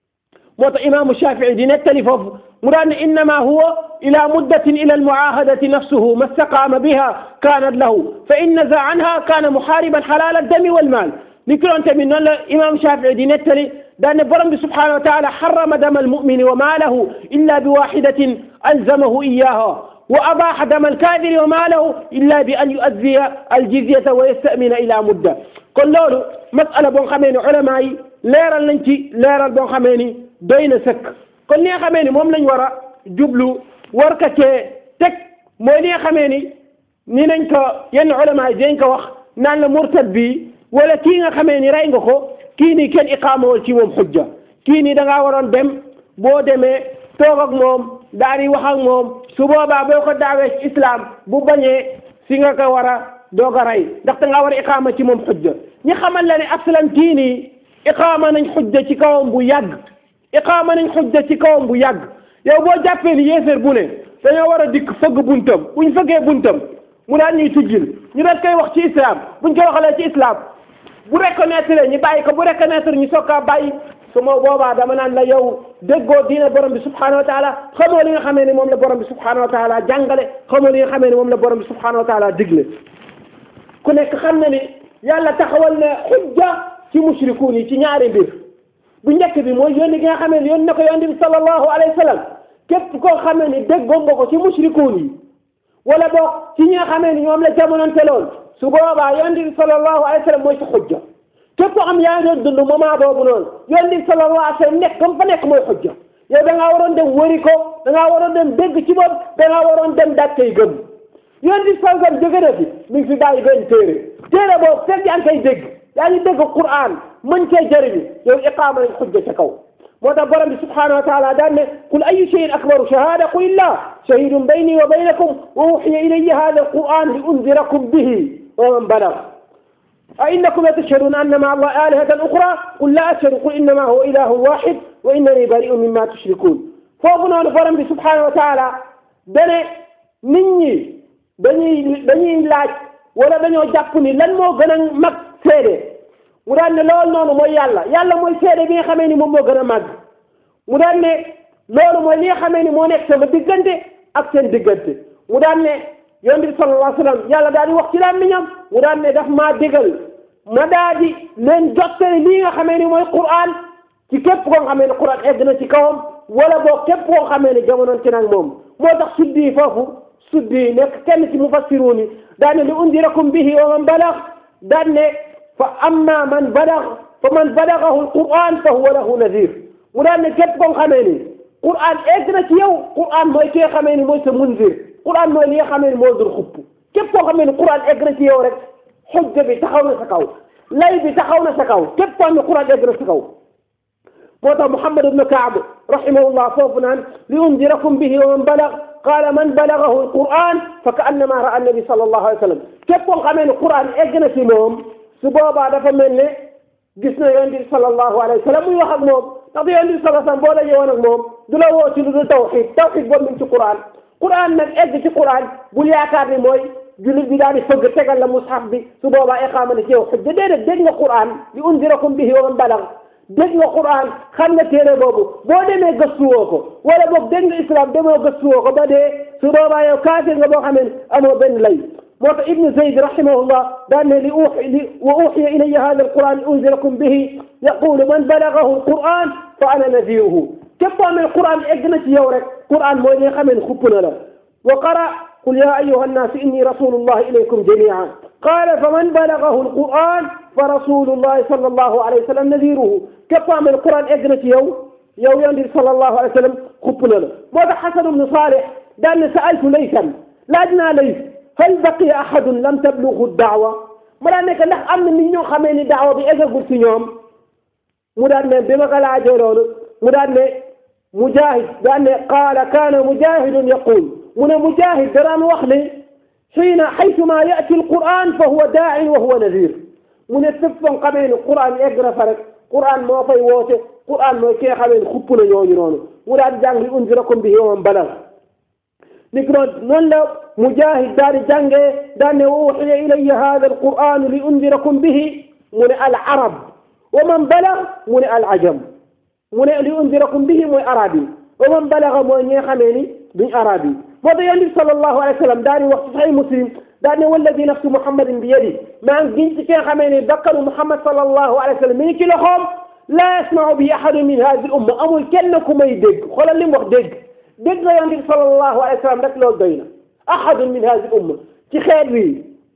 moo tax imaamu shafii di nettali foofu mu daan ne innama huwa ila muddatin ila almuahadati nafsuhu ma staqaama biha kaanat lahu fa in naza anha kaana muhaariban xalaal addami walmaal ni ki doon tamit noonu la imam shafii di nettali daan ne borom bi subhanahu wa taala xarama dama almumini wa maalahu illa bi waxidatin alzamahu iyaha wa abaxa dama alkaafiri wa maalahu illa bi an yuaddiya aljizyata wa yastamina ila mudda kon loolu masala boo xamee ni ulama yi leeral nañ ci leeral boo xamee ni doy na sëkk kon li nga xamee ni moom lañ war a jublu war ka cee teg mooy li nga xamee ni ni nañ ko yenn ulama yi dañ ko wax naan la murtad bi wala kii nga xamee ni rey nga ko kii nii kenn iqaamawul ci moom xujja kii nii da ngaa waroon dem boo demee toog ak moom daal di wax ak moom su boobaa boo ko daawee ci islam bu bañee si nga ko war a doog a rey ndax da ngaa war a iqaama ci moom xujja ñi xamal la ne aslan kii nii iqaama nañ xujja ci kawam bu yàgg iqaama nañ xujja ci kawam bu yàgg yow boo jàppee ni yéeféer bu ne dañoo war a dikk fëgg buntam buñ fëggee buntam mu daal ñuy tujjil ñu daal koy wax ci islam buñ koy waxalee ci islam bu reconnaître ñu bàyyi ko bu reconnaître ñu soog a bàyyi su ma boobaa dama naan la yow déggoo diine borom bi subhanahu wa taala xamoo li nga xamee ne moom la borom bi subhanahu wa taala jàngale xamoo li nga xamee ne moom la borom bi subhanahu wa taala digle ku nekk xam na ni yàlla taxawal ne xujja ci mushrikuun yi ci ñaari mbir bu njëkk bi mooy yónni gi nga xamee ne yónni na ko yónni bi sallallahu alayhi wa sallam képp koo xamee ni déggoon nga ko ci mushrikuun yi wala boog ci ñi nga xamee ni ñoom la jamonante lool su boobaa yónni bi sallallahu alayhi wa sallam mooy sa xujja képp koo xam yaa ngi doon dund moment boobu noonu yónni bi sallallahu alayhi wa sallam nekk comme fa nekk mooy xujja yow da ngaa waroon dem wëri ko da ngaa waroon dem dégg ci bopp da ngaa waroon dem daaj koy gëm yónni bi sallallahu alayhi wa sallam jóge na fi mi ngi fi bàyyi benn téere téere boobu fekk yaa ngi koy dégg yaa ngi dégg Qur'an mën cee jëriñu yow iqaama nañ xujja ca kaw moo tax borom bi subhanahu wa taala daan ne qul ayu cheyin akbaru shahada qul illah shahidun bayni wa baynakum wa uxiya ilayya hada alquran li unzirakum bihi wa man balag a innakum la tashhaduna anna maa allah alihatan uxra qul la ashhadu qul innama huwa ilahun waxid wa innani bari'un mimma tushrikun foofu noonu borom bi subhanahu wa taala dane nit ñi dañuy dañuy laaj wala dañoo jàpp ni lan moo gën a mag seede mu daan ne loolu noonu mooy yàlla yàlla mooy seede bi nga xamee ni moom moo gën a màgg mu daan ne loolu mooy li nga xamee ni moo nekk sama diggante ak seen diggante mu daan ne yonent bi sallallahu alayhi wa sallam yàlla daal di wax ci làmmiñam mu daan ne daf maa digal ma daal di leen jottali lii nga xamee ni mooy Qur'an ci képp koo xamee ne Qur'an egg na ci kawam wala boog képp koo xamee ne jamonoon ci nag moom moo tax suddi foofu suddi nekk kenn ci mufassiruun yi daan ne li undirakum bihi wa man balagh daan ne fa amma man balagh fa man balagahu alquran fa huwa lahu nadir mu daan ne képp koo xamee ni quran egg na ci yow quran mooy ki nga xamee ni mooy sa munzir quran mooy li nga xamee ni moo dur xupp képp koo xamee ni quran egg na ci yow rek xujja bi taxaw na sa kaw lay bi taxaw na sa kaw képp koo xam ne quran egg na sa kaw moo tax Muhammad ibn Kaab rahimahullah foofu naan li undirakum bihi wa man balag qaala man balagahu alquran fa ka annama raa annabi sallallahu alayhi wa sallam képp koo xamee ne quran egg na ci moom su boobaa dafa mel ne gis na yonent bi sallallahu alayhi wa sallam muy wax ak moom ndax yonent bi sallallahu alayhi wa sallam boo dajee woon ak moom du la woo ci lu dul tawxid tawxid boobu min ci quran quran nag egg ci quran bul yaakaar ni mooy jullit bi daal di fëgg tegal la mushaf bi su boobaa iqaama na ci yow xujja déedéet dégg nga quran li undirakum bihi wa man balag dégg nga quran xam nga téere boobu boo demee gëstuwoo ko wala boog dégg nga islam demoo gëstuwoo ko ba dee su boobaa yow kaafir nga boo xamee ne amoo benn lay moo tax ibnu zayd rahimahullah daan ne li uxi li wa uxiya ilayya hada alquran li unzirakum bihi yaqulu man balagahu alquran fa ana nadiruhu képp koo xamee quran egg na ci yow rek quran mooy li nga xamee ne xupp na la wa qara qul ya ayuha annaasu inni rasulullahi ilaykum jamian qala fa man balagahu alquran fa rasulullahi sallallahu alayhi wa sallam nadiruhu képp koo xamee ne quran egg na ci yow yow yonent bi sallallahu alayhi wa sallam xupp na la moo tax xasan ibnu saalih daan ne saaltu laysan laaj naa lays hal baqiya ahadun lam tablughu daawa mu daan nekk ndax am na nit ñoo xamee ni daawa bi eggagul ci ñoom mu daan ne bi ma ko laajee loolu mu daan ne mujahid daan ne qaala kaana mujahidun yaqul mu ne mujahid daraan wax ne xiina xaytuma yati alquran fa huwa daa'in wa huwa nadir mu ne fépp foo xamee ni quran egg na fa rek quran moo fay woote quran mooy ki nga xamee ni xupp na ñooñu noonu mu daan jàng li unzirakum bihi wa man balag ni ko noonu la mujahid daal di jàngee daan ne wa uxiya ilayya hada alquran li undirakum bihi mu ne al arab wa man balag mu ne al ajam mu ne li undirakum bihi mooy arab yi wa man balaga mooy ñi nga xamee ni duñ arab yi moo tax yonent bi sallallahu alayhi wa sallam daal di wax ci saxi muslim daal ne walladi nafsu muhammadin bi yadi maa ngi giñ ci ki nga xamee ni bakkanu muhammad sallallahu alayhi wa sallam mi ngi ci loxoom laa yasmau bi ahadun min hadihi al umma amul kenn ku may dégg xoolal li mu wax dégg dégg nga yonent bi sallallahu alayhi wa sallam rek loolu doy na ahadun min hadihi al umma ci xeet wi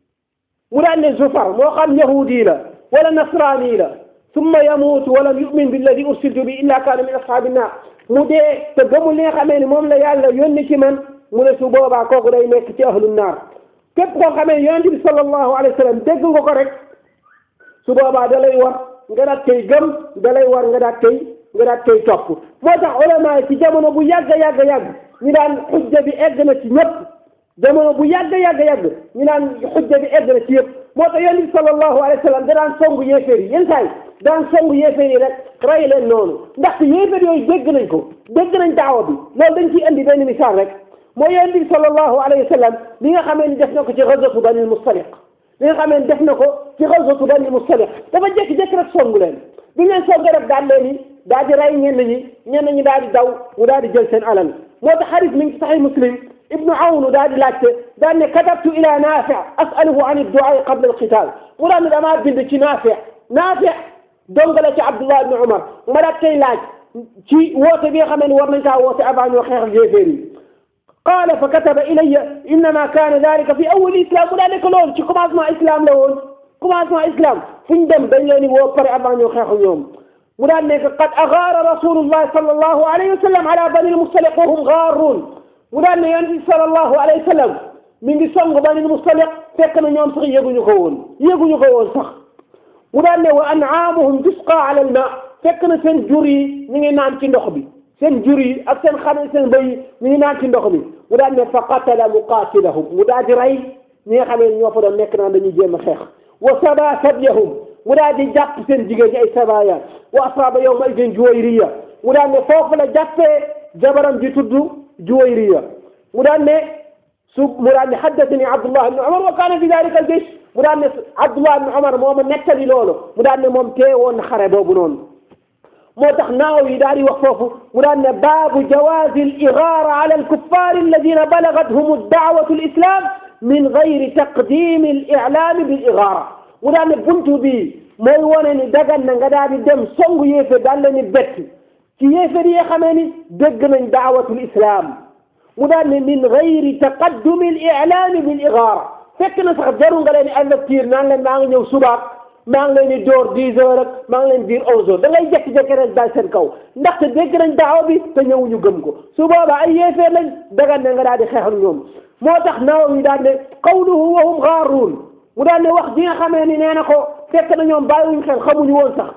mu daan ne zufar moo xam yahudi la wala nasrani la summa yamuutu walam yumin billadi ursiltu bi illa kaana min ashaabi naar mu dee te gëmul li nga xamee ni moom la yàlla yónni ci man mu ne su boobaa kooku day nekk ci ahlu naar képp koo xamee yonent bi sallallahu alayhi wa sallam dégg nga ko rek su boobaa da lay war nga daat koy gëm da lay war nga daat koy nga daat koy topp moo tax ulama yi ci jamono bu yàgg yàgg yàgg ñu daan xujja bi egg na ci ñëpp jamono bu yàgg yàgg yàgg ñu naan xujja bi egg na ci yëpp moo tax yonent bi sallallahu alayhi wa sallam da daan songu yéeféer yi yenn saa yi daan songu yéeféer yi rek rey leen noonu ndaxte yéeféer yooyu dégg nañ ko dégg nañ daawa bi loolu dañ ciy indi benn misaal rek mooy yonent bi sallallahu alayhi wa sallam li nga xamee ni def na ko ci gazwatu Bani Mustaliq li nga xamee ni def na ko ci gazwatu Bani Mustaliq dafa jékki-jékki rek songu leen bi leen songu rek daal leen ni daal di rey ñenn ñi ñenn ñi daal di daw mu daal di jël seen alal moo tax xarit mi ngi ci Sahih Muslim ibnu awnu daal di laajte daal ne katabtu ila naafi asaluhu an idduaa qabla alqital mu daal ne damaa bind ci naafi naafi dongale ci abdullah ibnu umar ma daal tey laaj ci woote bi nga xam ne war nañ kaa woote avant ñoo xeex ak yéeféer yi qaala fa kataba ilayya innama kaana dalika fi awal islam mu daal nekk loolu ci commencement islam la woon commencement islam fu ñu dem dañ leen di woo pare avant ñoo xeex ak ñoom mu daal nekk qad agaara rasulullah sallallahu alayhi wa sallam ala bani almustaliq wa hum gaaruun mu daal ne yonent bi sallallahu alayhi wa sallam mi ngi song bani almustaliq fekk na ñoom sax yëguñu ko woon yëguñu ko woon sax mu daal ne wa an'aamuhum tusqa ala alma fekk na seen jur yi ñu ngi naan ci ndox bi seen jur yi ak seen xar seen bëy yi ñu ngi naan ci ndox bi mu daal ne fa qatala muqatilahum mu daal di rey ñi nga xam ne ñoo fa doon nekk naan dañuy jéem a xeex wa saba sabyahum mu daal di jàpp seen jigéen ñi ay sabaya wa asaba yawma idin juwayriya mu daal ne foofu la jàppee jabaram ji tudd juwayriya mu daal ne su mu daal ne haddathani abdullah ibn umar wa kaana fi dalika al jaysh mu daal ne abdullah ibn umar moo ma nettali loolu mu daal ne moom teewoon na xare boobu noonu moo tax naaw yi daal di wax foofu mu daan ne baabu jawaazi al igaara ala al kuffar alladina balagathum daawatu al islam min gayri taqdimi al ilaami bil igaara mu daan ne buntu bi mooy wane ni dagan na nga daal di dem songu yéeféer daal leen ni bett ci yéeféer yi nga xamee ni dégg nañ daawatul islam mu daan ne min gayri taqaddumi al ilaami bil igaara fekk na sax jaru nga leen di avertir naan leen maa ngi ñëw subaak maa ngi leen di door dix heures rek maa ngi leen di dire onze heures da ngay jékki-jékki rek daal seen kaw ndaxte dégg nañ daawa bi te ñëwuñu gëm ko su boobaa ay yéeféer lañ dagan ne nga daal di xeex ak ñoom moo tax naaw yi daal ne qawluhu wa hum gaaruun mu daal ne wax ji nga xamee ni nee na ko fekk na ñoom bàyyiwuñ xel xamuñu woon sax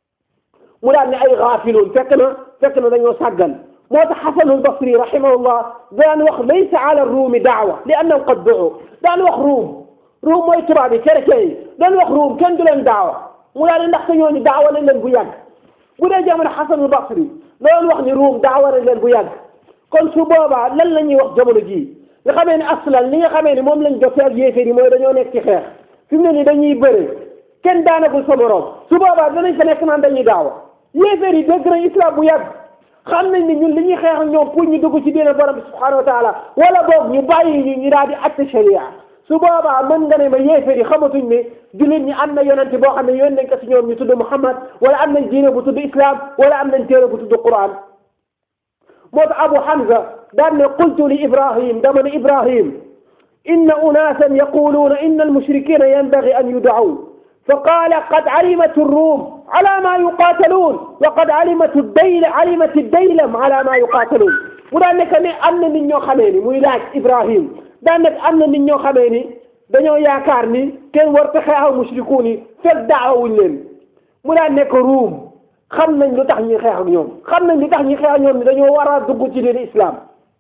mu daal ne ay gaafiluun fekk na fekk na dañoo sàggan moo tax xasanul basri rahimahullah daan wax laysa ala ruumi daawa li annahum qad duu daan wax ruum ruum mooy tubaab yi chrétien yi doon wax ruum kenn du leen daawa mu daal di ndaxte ñooñu daawa nañ leen bu yàgg bu dee jamono xasanul basri doon wax ni ruum daawa nañ leen bu yàgg kon su boobaa lan la ñuy wax jamono jii nga xamee ni aslan li nga xamee ni moom lañ jotee ak yéeféer yi mooy dañoo nekk ci xeex fi mu ne nii dañuy bëre kenn daanagul sa morom su boobaa danañ fa nekk naan dañuy daawa yéeféer yi dégg nañ islam bu yàgg xam nañ ni ñun li ñuy xeex ak ñoom pour ñu dugg ci diine borom bi subhanahu wa taala wala boog ñu bàyyi ñu ñu daal di atte sharia su boobaa mën nga ne ma yéeféer yi xamatuñ ne jullit ñi am na yonente boo xam ne yoon nañ ko si ñoom ñu tudd Muhammad wala am nañ diine bu tudd islam wala am nañ téere bu tudd Quran moo tax Abu Hamza daan ne qultu li Ibrahim dama ne Ibrahim inna unaasan yaquluuna inna almushrikina yanbagi an yudacu فقال قد علمت الروم على ما يقاتلون وقد علمت الديل علمت الديلم على ما يقاتلون mu daan nekk ne am na nit ñoo xamee ni muy laaj Ibrahim daan nekk am na nit ñoo xamee ni dañoo yaakaar ni kenn war ta xeexaw mushrikuun yi fekk daawuñ leen mu daan nekk ruum xam nañ lu tax ñuy xeex ak ñoom xam nañ lu tax ñuy xeex ak ñoom ni dañoo war a dugg ci diine islam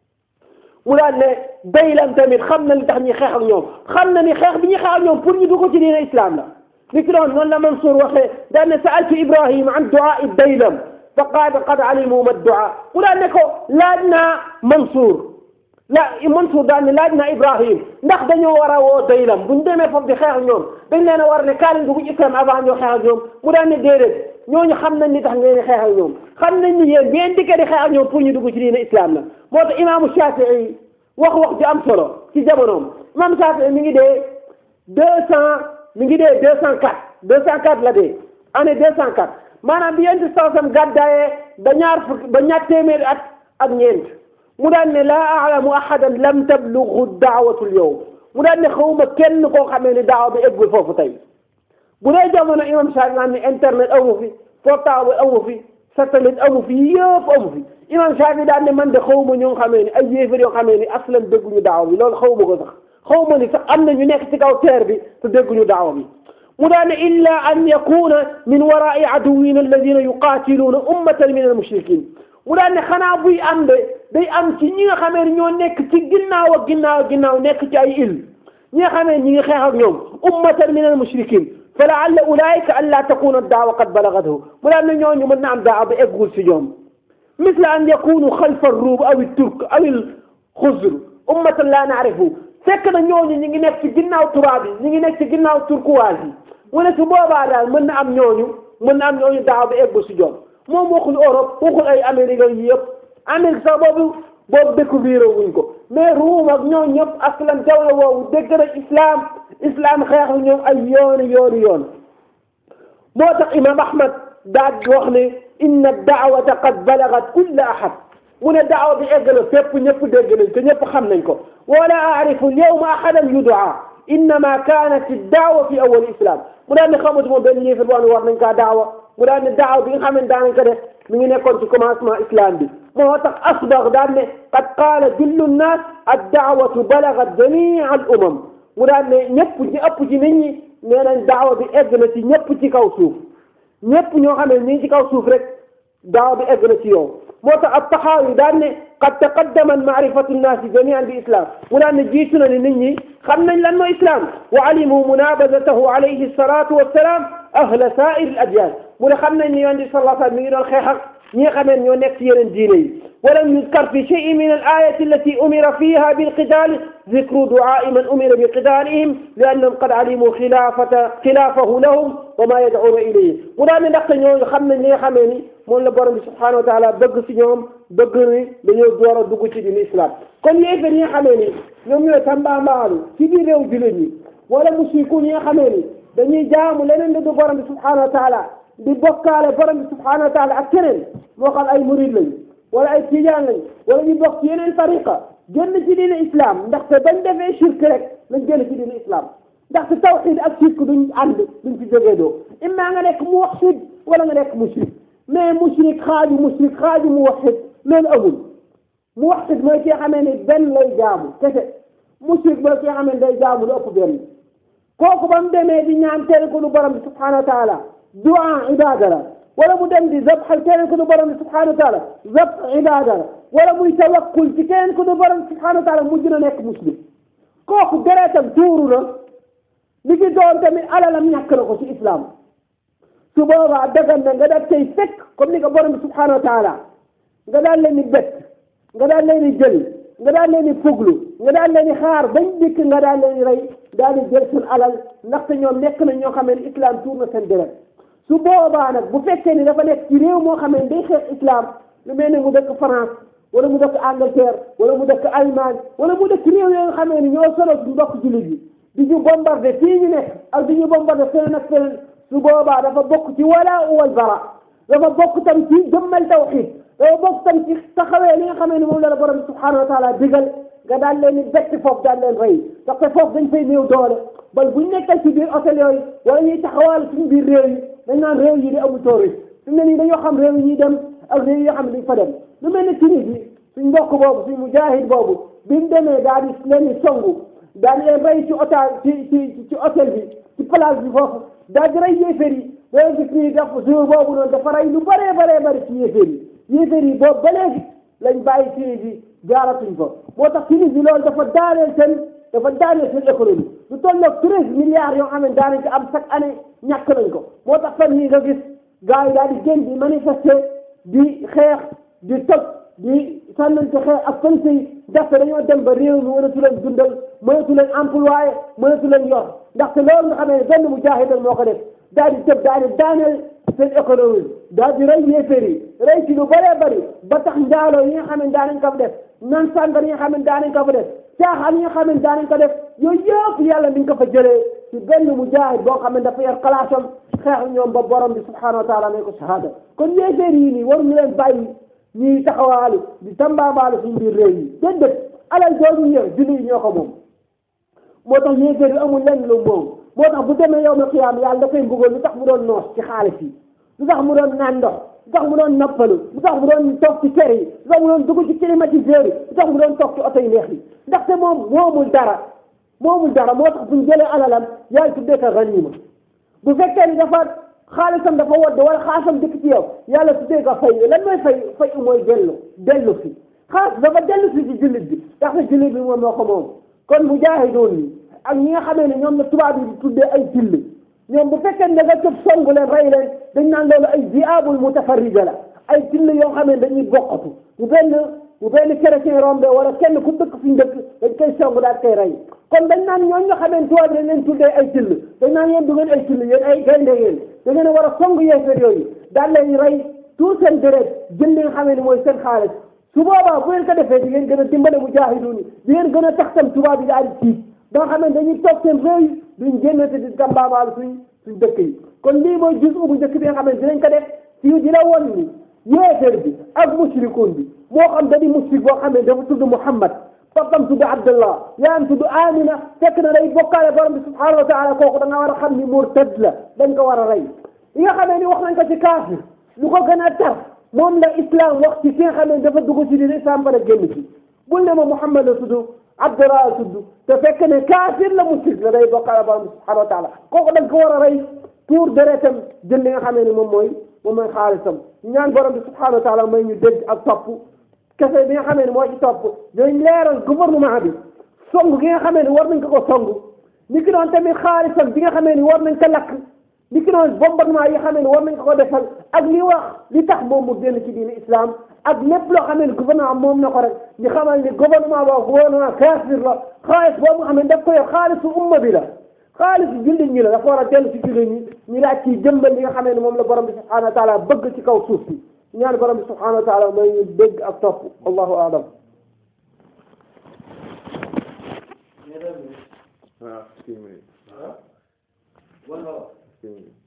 mu daan ne daylam tamit xam na lu tax ñuy xeex ak ñoom xam na ni xeex bi ñuy xeex ak ñoom pour ñu dugg ci diine islam la li ki doon noonu la Mansour waxee daan ne saaltu Ibrahim an duaa daylam fa qaala qad alimu ma duaa mu daan ne ko laaj naa Mansour la Mansour daan ne laaj naa Ibrahim ndax dañoo war a woo daylam bu ñu demee foofu di xeex ak ñoom dañ leen a war a ne kaa leen dugg islam avant ñoo xeex ak ñoom mu daan ne déedéet ñooñu xam nañ ni tax ngeen di xeex ak ñoom xam nañ ni yéen ngeen dikkee di xeex ak ñoom pour ñu dugg ci diine islam la moo tax imaamu Shafii wax wax ju am solo ci jamonoom imam Shafii mi ngi dee deux cent mi ngi dee deux cent quatre deux cent quatre la dee année deux cent quatre maanaam bi yonent sallam gàddaayee ba ñaar fukk ba ñaar téeméeri at ak ñeent mu daan ne laa alamu ahadan lam tablughu daawatu lyawm mu daan ne xawma kenn koo xamee ne daawa bi eggul foofu tey bu dee jamono imam Shaafi naan ne internet amu fi portable amu fi satellite amu fi yëpp amu fi imam Shaafi daan ne man de xawma ñoo xamee ni ay yéefar yoo xamee ni aslan dégguñu daawa bi loolu xawma ko sax xawma ni sax am na ñu nekk ci kaw terre bi te dégguñu daawa bi mu daan ne illa an yakuna min waraai aduwina alladina yuqatiluuna ummatan min almushrikin mu daan ne xanaa buy am de day am ci ñi nga xamee ni ñoo nekk ci ginnaaw ak ginnaaw ginnaaw nekk ci ay il ñi nga xamee ñi ngi xeex ak ñoom ummatan min almushrikin fa laalla ulaika an laa takuna daawa qad balagathu mu daan ne ñooñu mën na am daawa ba eggul si ñoom misla an yakunu xalfa ruub aw turk aw xuzr ummatan laa naarifu fekk na ñooñu ñi ngi nekk ci ginnaaw tubaab yi ñi ngi nekk ci ginnaaw turkuwaas yi mu ne su boobaa daal mën na am ñooñu mën na am ñooñu daaw ba egg si joom moom waxul Europe waxul ay Amérique yi yëpp Amérique sax boobu boobu découvrir wuñ ko mais ruum ak ñoo ñëpp aslan dawla woowu dégg na islam islam xeex ak ñoom ay yooni yooni yoon moo tax imam ahmad daal di wax ne inna daawata qad balagat kulla ahad mu ne daawa bi egg na fépp ñëpp dégg nañ ko ñëpp xam nañ ko wala aarifu alyawma ahadan yudaa innama kanat daawa fi awal islam mu daal ne xamatuma benn yéefar boo xam ne war nañ kaa daawa mu daal ne daawa bi nga xam ne daanañ ko def mi ngi nekkoon ci commencement islam bi moo tax asbax daal ne qad qaala jullu nnaas addaawatu balagat jamia al umam mu daal ne ñëpp ñi ëpp ci nit ñi nee nañ daawa bi egg na ci ñëpp ci kaw suuf ñëpp ñoo xam ne ñii ci kaw suuf rek daawa bi egg na ci yow moo tax ab taxaawi daan ne qad taqaddama maarifatu nnaasi jamian bi islam mu daan ne jiitu na ni nit ñi xam nañ lan mooy islam wa alimu munabazatahu alayhi salatu wassalaam ahla sair al adyan mu ne xam nañ ni yonent bi sallallahu alayhi wa sallam mi ngi doon xeex ak ñi nga xamee ñoo nekk ci yeneen diine yi walam yuzkar fi cheyin min al ayati allati umira fiha bilqitali zikru duai man umira biqitalihim li annahum qad alimu xilafata xilafahu lahum wa ma yad'una ilayhi mu daan ne ndaxte ñooñu xam nañ li nga xamee ni moom la borom bi subhanahu wa taala bëgg si ñoom bëgg ni dañoo door a dugg ci diine islam kon yéefar yi nga xamee ni ñoom ñooy tambaambaalu ci biir réew jullit ñi wala musriku ñi nga xamee ni dañuy jaamu leneen lu du borom bi subhanahu wa taala di bokkaale borom bi subhanahu wa taala ak keneen moo xam ay murid lañ wala ay tijaan lañ wala ñu bokk ci yeneen tariqa génn ci diine islam ndaxte bañ defee shirk rek lañ génn ci diine islam ndaxte tawxid ak shirk duñ ànd duñ ci jógee doo imma nga nekk muwahhid wala nga nekk mushrik mais mushrik xaaju mushrik xaaju muwahhid loolu amul muwahhid mooy ki nga xamee ni benn lay jaamu kese mushrik mooy ki nga xamee ni day jaamu lu ëpp benn kooku ba mu demee di ñaan tere ko lu borom bi subhanahu wa taala du'a ibada la wala mu dem di zabxal keneen ko du borom bi subhanahu wa taala zabx ibada la wala muy tawakkul ci keneen ko du borom bi subhanahu wa taala mujj na nekk muslim kooku deretam tuuru na li ci doon tamit alalam ñàkk na ko ci islam su boobaa dagan na nga daal tey fekk comme ni ko borom bi subhanahu wa taala nga daal leen di bett nga daal leen di jël nga daal leen di fuglu nga daal leen di xaar bañ dikk nga daal leen di rey daal di jël seen alal ndaxte ñoom nekk nañ ñoo xam ne islam tuur na seen deret su boobaa nag bu fekkee ni dafa nekk ci réew moo xam ne day xeex islam lu mel ne mu dëkk France wala mu dëkk Angleterre wala mu dëkk Allemagne wala mu dëkk réew yoo nga xam ne ñoo solo suñu mbokk jullit yi di ñu bombardé fii ñu nekk ak di ñu bombardé feneen ak feneen su boobaa dafa bokk ci wala wal bara dafa bokk tam ci jëmmal tawxid dafa bokk tam ci taxawee li nga xam ne moom la la borom bi subhanahu wa taala digal nga daal leen di bett foofu daal leen rey ndaxte foofu dañ fay néew doole bal buñ nekkal ci biir hôtel yooyu wala ñuy taxawal suñu biir réew yi dañ naan réew yi di amul touriste su ne nii dañoo xam réew yi ñuy dem ak réew yi nga xam ne duñ fa dem lu mel ne Tunisie suñ mbokk boobu suñ mujahid boobu bi mu demee daal di leen di songu daal di leen rey ci hôtel ci ci ci hôtel bi ci place bi foofu daal di rey yéeféer yi day gis nii def jour boobu noonu dafa rey lu bëree bëree bëri ci yéeféer yi yéeféer yi boobu ba léegi lañ bàyyi Tunisie jaaratuñ ko moo tax Tunisie loolu dafa daaneel seen dafa daaneel seen économie lu tolloog treize milliards yoo xam ne daanañ ko am chaque année ñàkk nañ ko moo tax fan yii nga gis gars yi daal di génn di manifester di xeex di toj di sànnante xeex ak police yi ndaxte dañoo dem ba réew mi mënatu leen dundal mënatu leen employé mënatu leen yor ndaxte loolu nga xamee ne benn mujahid moo ko def daal di tëb daal di daaneel seen économie daal di rey yéeféer yi rey ci lu bëree bëri ba tax njaaloo yi nga xam ne daanañ ko fa def nan sàngar yi nga xam ne daanañ ko fa def caaxaan yi nga xam ne daanañ ko def yooyu yëpp yàlla mi ngi ko fa jëlee ci benn mujahid boo xam ne dafa yor xalaatam xeex ñoom ba borom bi subhanahu wa taala may ko shahada kon yéeféer yi nii waruñu leen bàyyi ñuy taxawaalu di tambaabaalu suñu biir réew yi déedéet alal jooju yor julli yi ñoo ko moom moo tax yéeféer yi amul lenn lu moom moo tax bu demee yow ma xiyaam yàlla da koy mbugal lu tax mu doon noos ci xaalis yi lu tax mu doon naan ndox lu tax mu doon noppalu lu tax mu doon toog ci kër yi lu tax mu doon dugg ci climatiseur yi lu tax mu doon toog ci oto yi neex yi ndaxte moom moomul dara moomul dara moo tax buñ jëlee alalam yàlla tuddee ko ganima bu fekkee ni dafa xaalisam dafa wodd wala xaalisam dëkk ci yow yàlla tuddee ko fay lan mooy fay fay mooy dellu dellu fi xaalis dafa dellu fi ci jullit bi ndaxte jullit bi moom moo ko moom kon mujaahidoon yi ak ñi nga xamee ne ñoom la tubaab yi di tuddee ay till ñoom bu fekkee ne da nga tëb songu leen rey leen dañ naan loolu ay diabul mutafarrija la ay till yoo xam ne dañuy bokkatu bu benn bu benn chrétien rombe wala kenn ku dëkk fi ñu dëkk dañ koy songu daal koy rey kon dañ naan ñooñu nga xamee tubaab yi dañ leen tuddee ay till dañ naan yéen du ngeen ay till yéen ay gaynde yéen da ngeen a war a songu yeefeer yooyu daal leen rey tout seen deret jël li nga xamee ne mooy seen xaalis su boobaa bu ngeen ko defee di ngeen gën a dimbale mujaahiduun yi di ngeen gën a tax tam tubaab yi daal di tiit ba nga xam ne dañuy toog seen réew yi duñ génnate di gàmbaabaalu suñ suñ dëkk yi kon lii mooy jus bu njëkk bi nga xam ne dinañ ko def fii di la won ni yéeféer bi ak mushrikuun bi moo xam da di mushrik boo xam ne dafa tudd Muhammad papam tudd Abdullah yaayam tudd Amina fekk na day bokkaale borom bi subhanahu wa taala kooku da nga war a xam ni murtad la dañ ko war a rey yi nga xamee ni wax nañ ko ci kaafir lu ko gën a tar moom la islam wax ci ki nga xam ne dafa dugg ci diine islam bara génn ci bul ne ma Muhammad la tudd Abdullah la tudd te fekk ne kaafir la mushrik la day bokkaale borom bi subhanahu wa taala kooku dañ ko war a rey tuur deretam jël li nga xamee ni moom mooy moom mooy xaalisam ñaan borom bi subhanahu wa taala may ñu dégg ak topp kese bi nga xamee ni moo ci topp dañ leeral gouvernement bi song gi nga xamee ni war nañ ko ko song ni ki doon tamit xaalisam bi nga xamee ni war nañ ko lakk ni ki doon bombardement yi nga xamee ni war nañ ko ko defal ak li wax li tax moom mu génn ci diine islam ak lépp loo xamee ni gouvernement moom na ko rek ñu xamal ni gouvernement boobu gouvernement kaafir la xaalis boobu nga xam ne daf ko yor xaalisu umma bi la xaalisu jullit ñi la dafa war a dellu ci jullit ñi ñu laaj ci jëmbal li nga xamee ni moom la borom bi subhanahu wa taala bëgg ci kaw suuf si ñaan borom bi subhanahu wa taala may ñu dégg ak topp allahu alam ah six minutes One hour. six minutes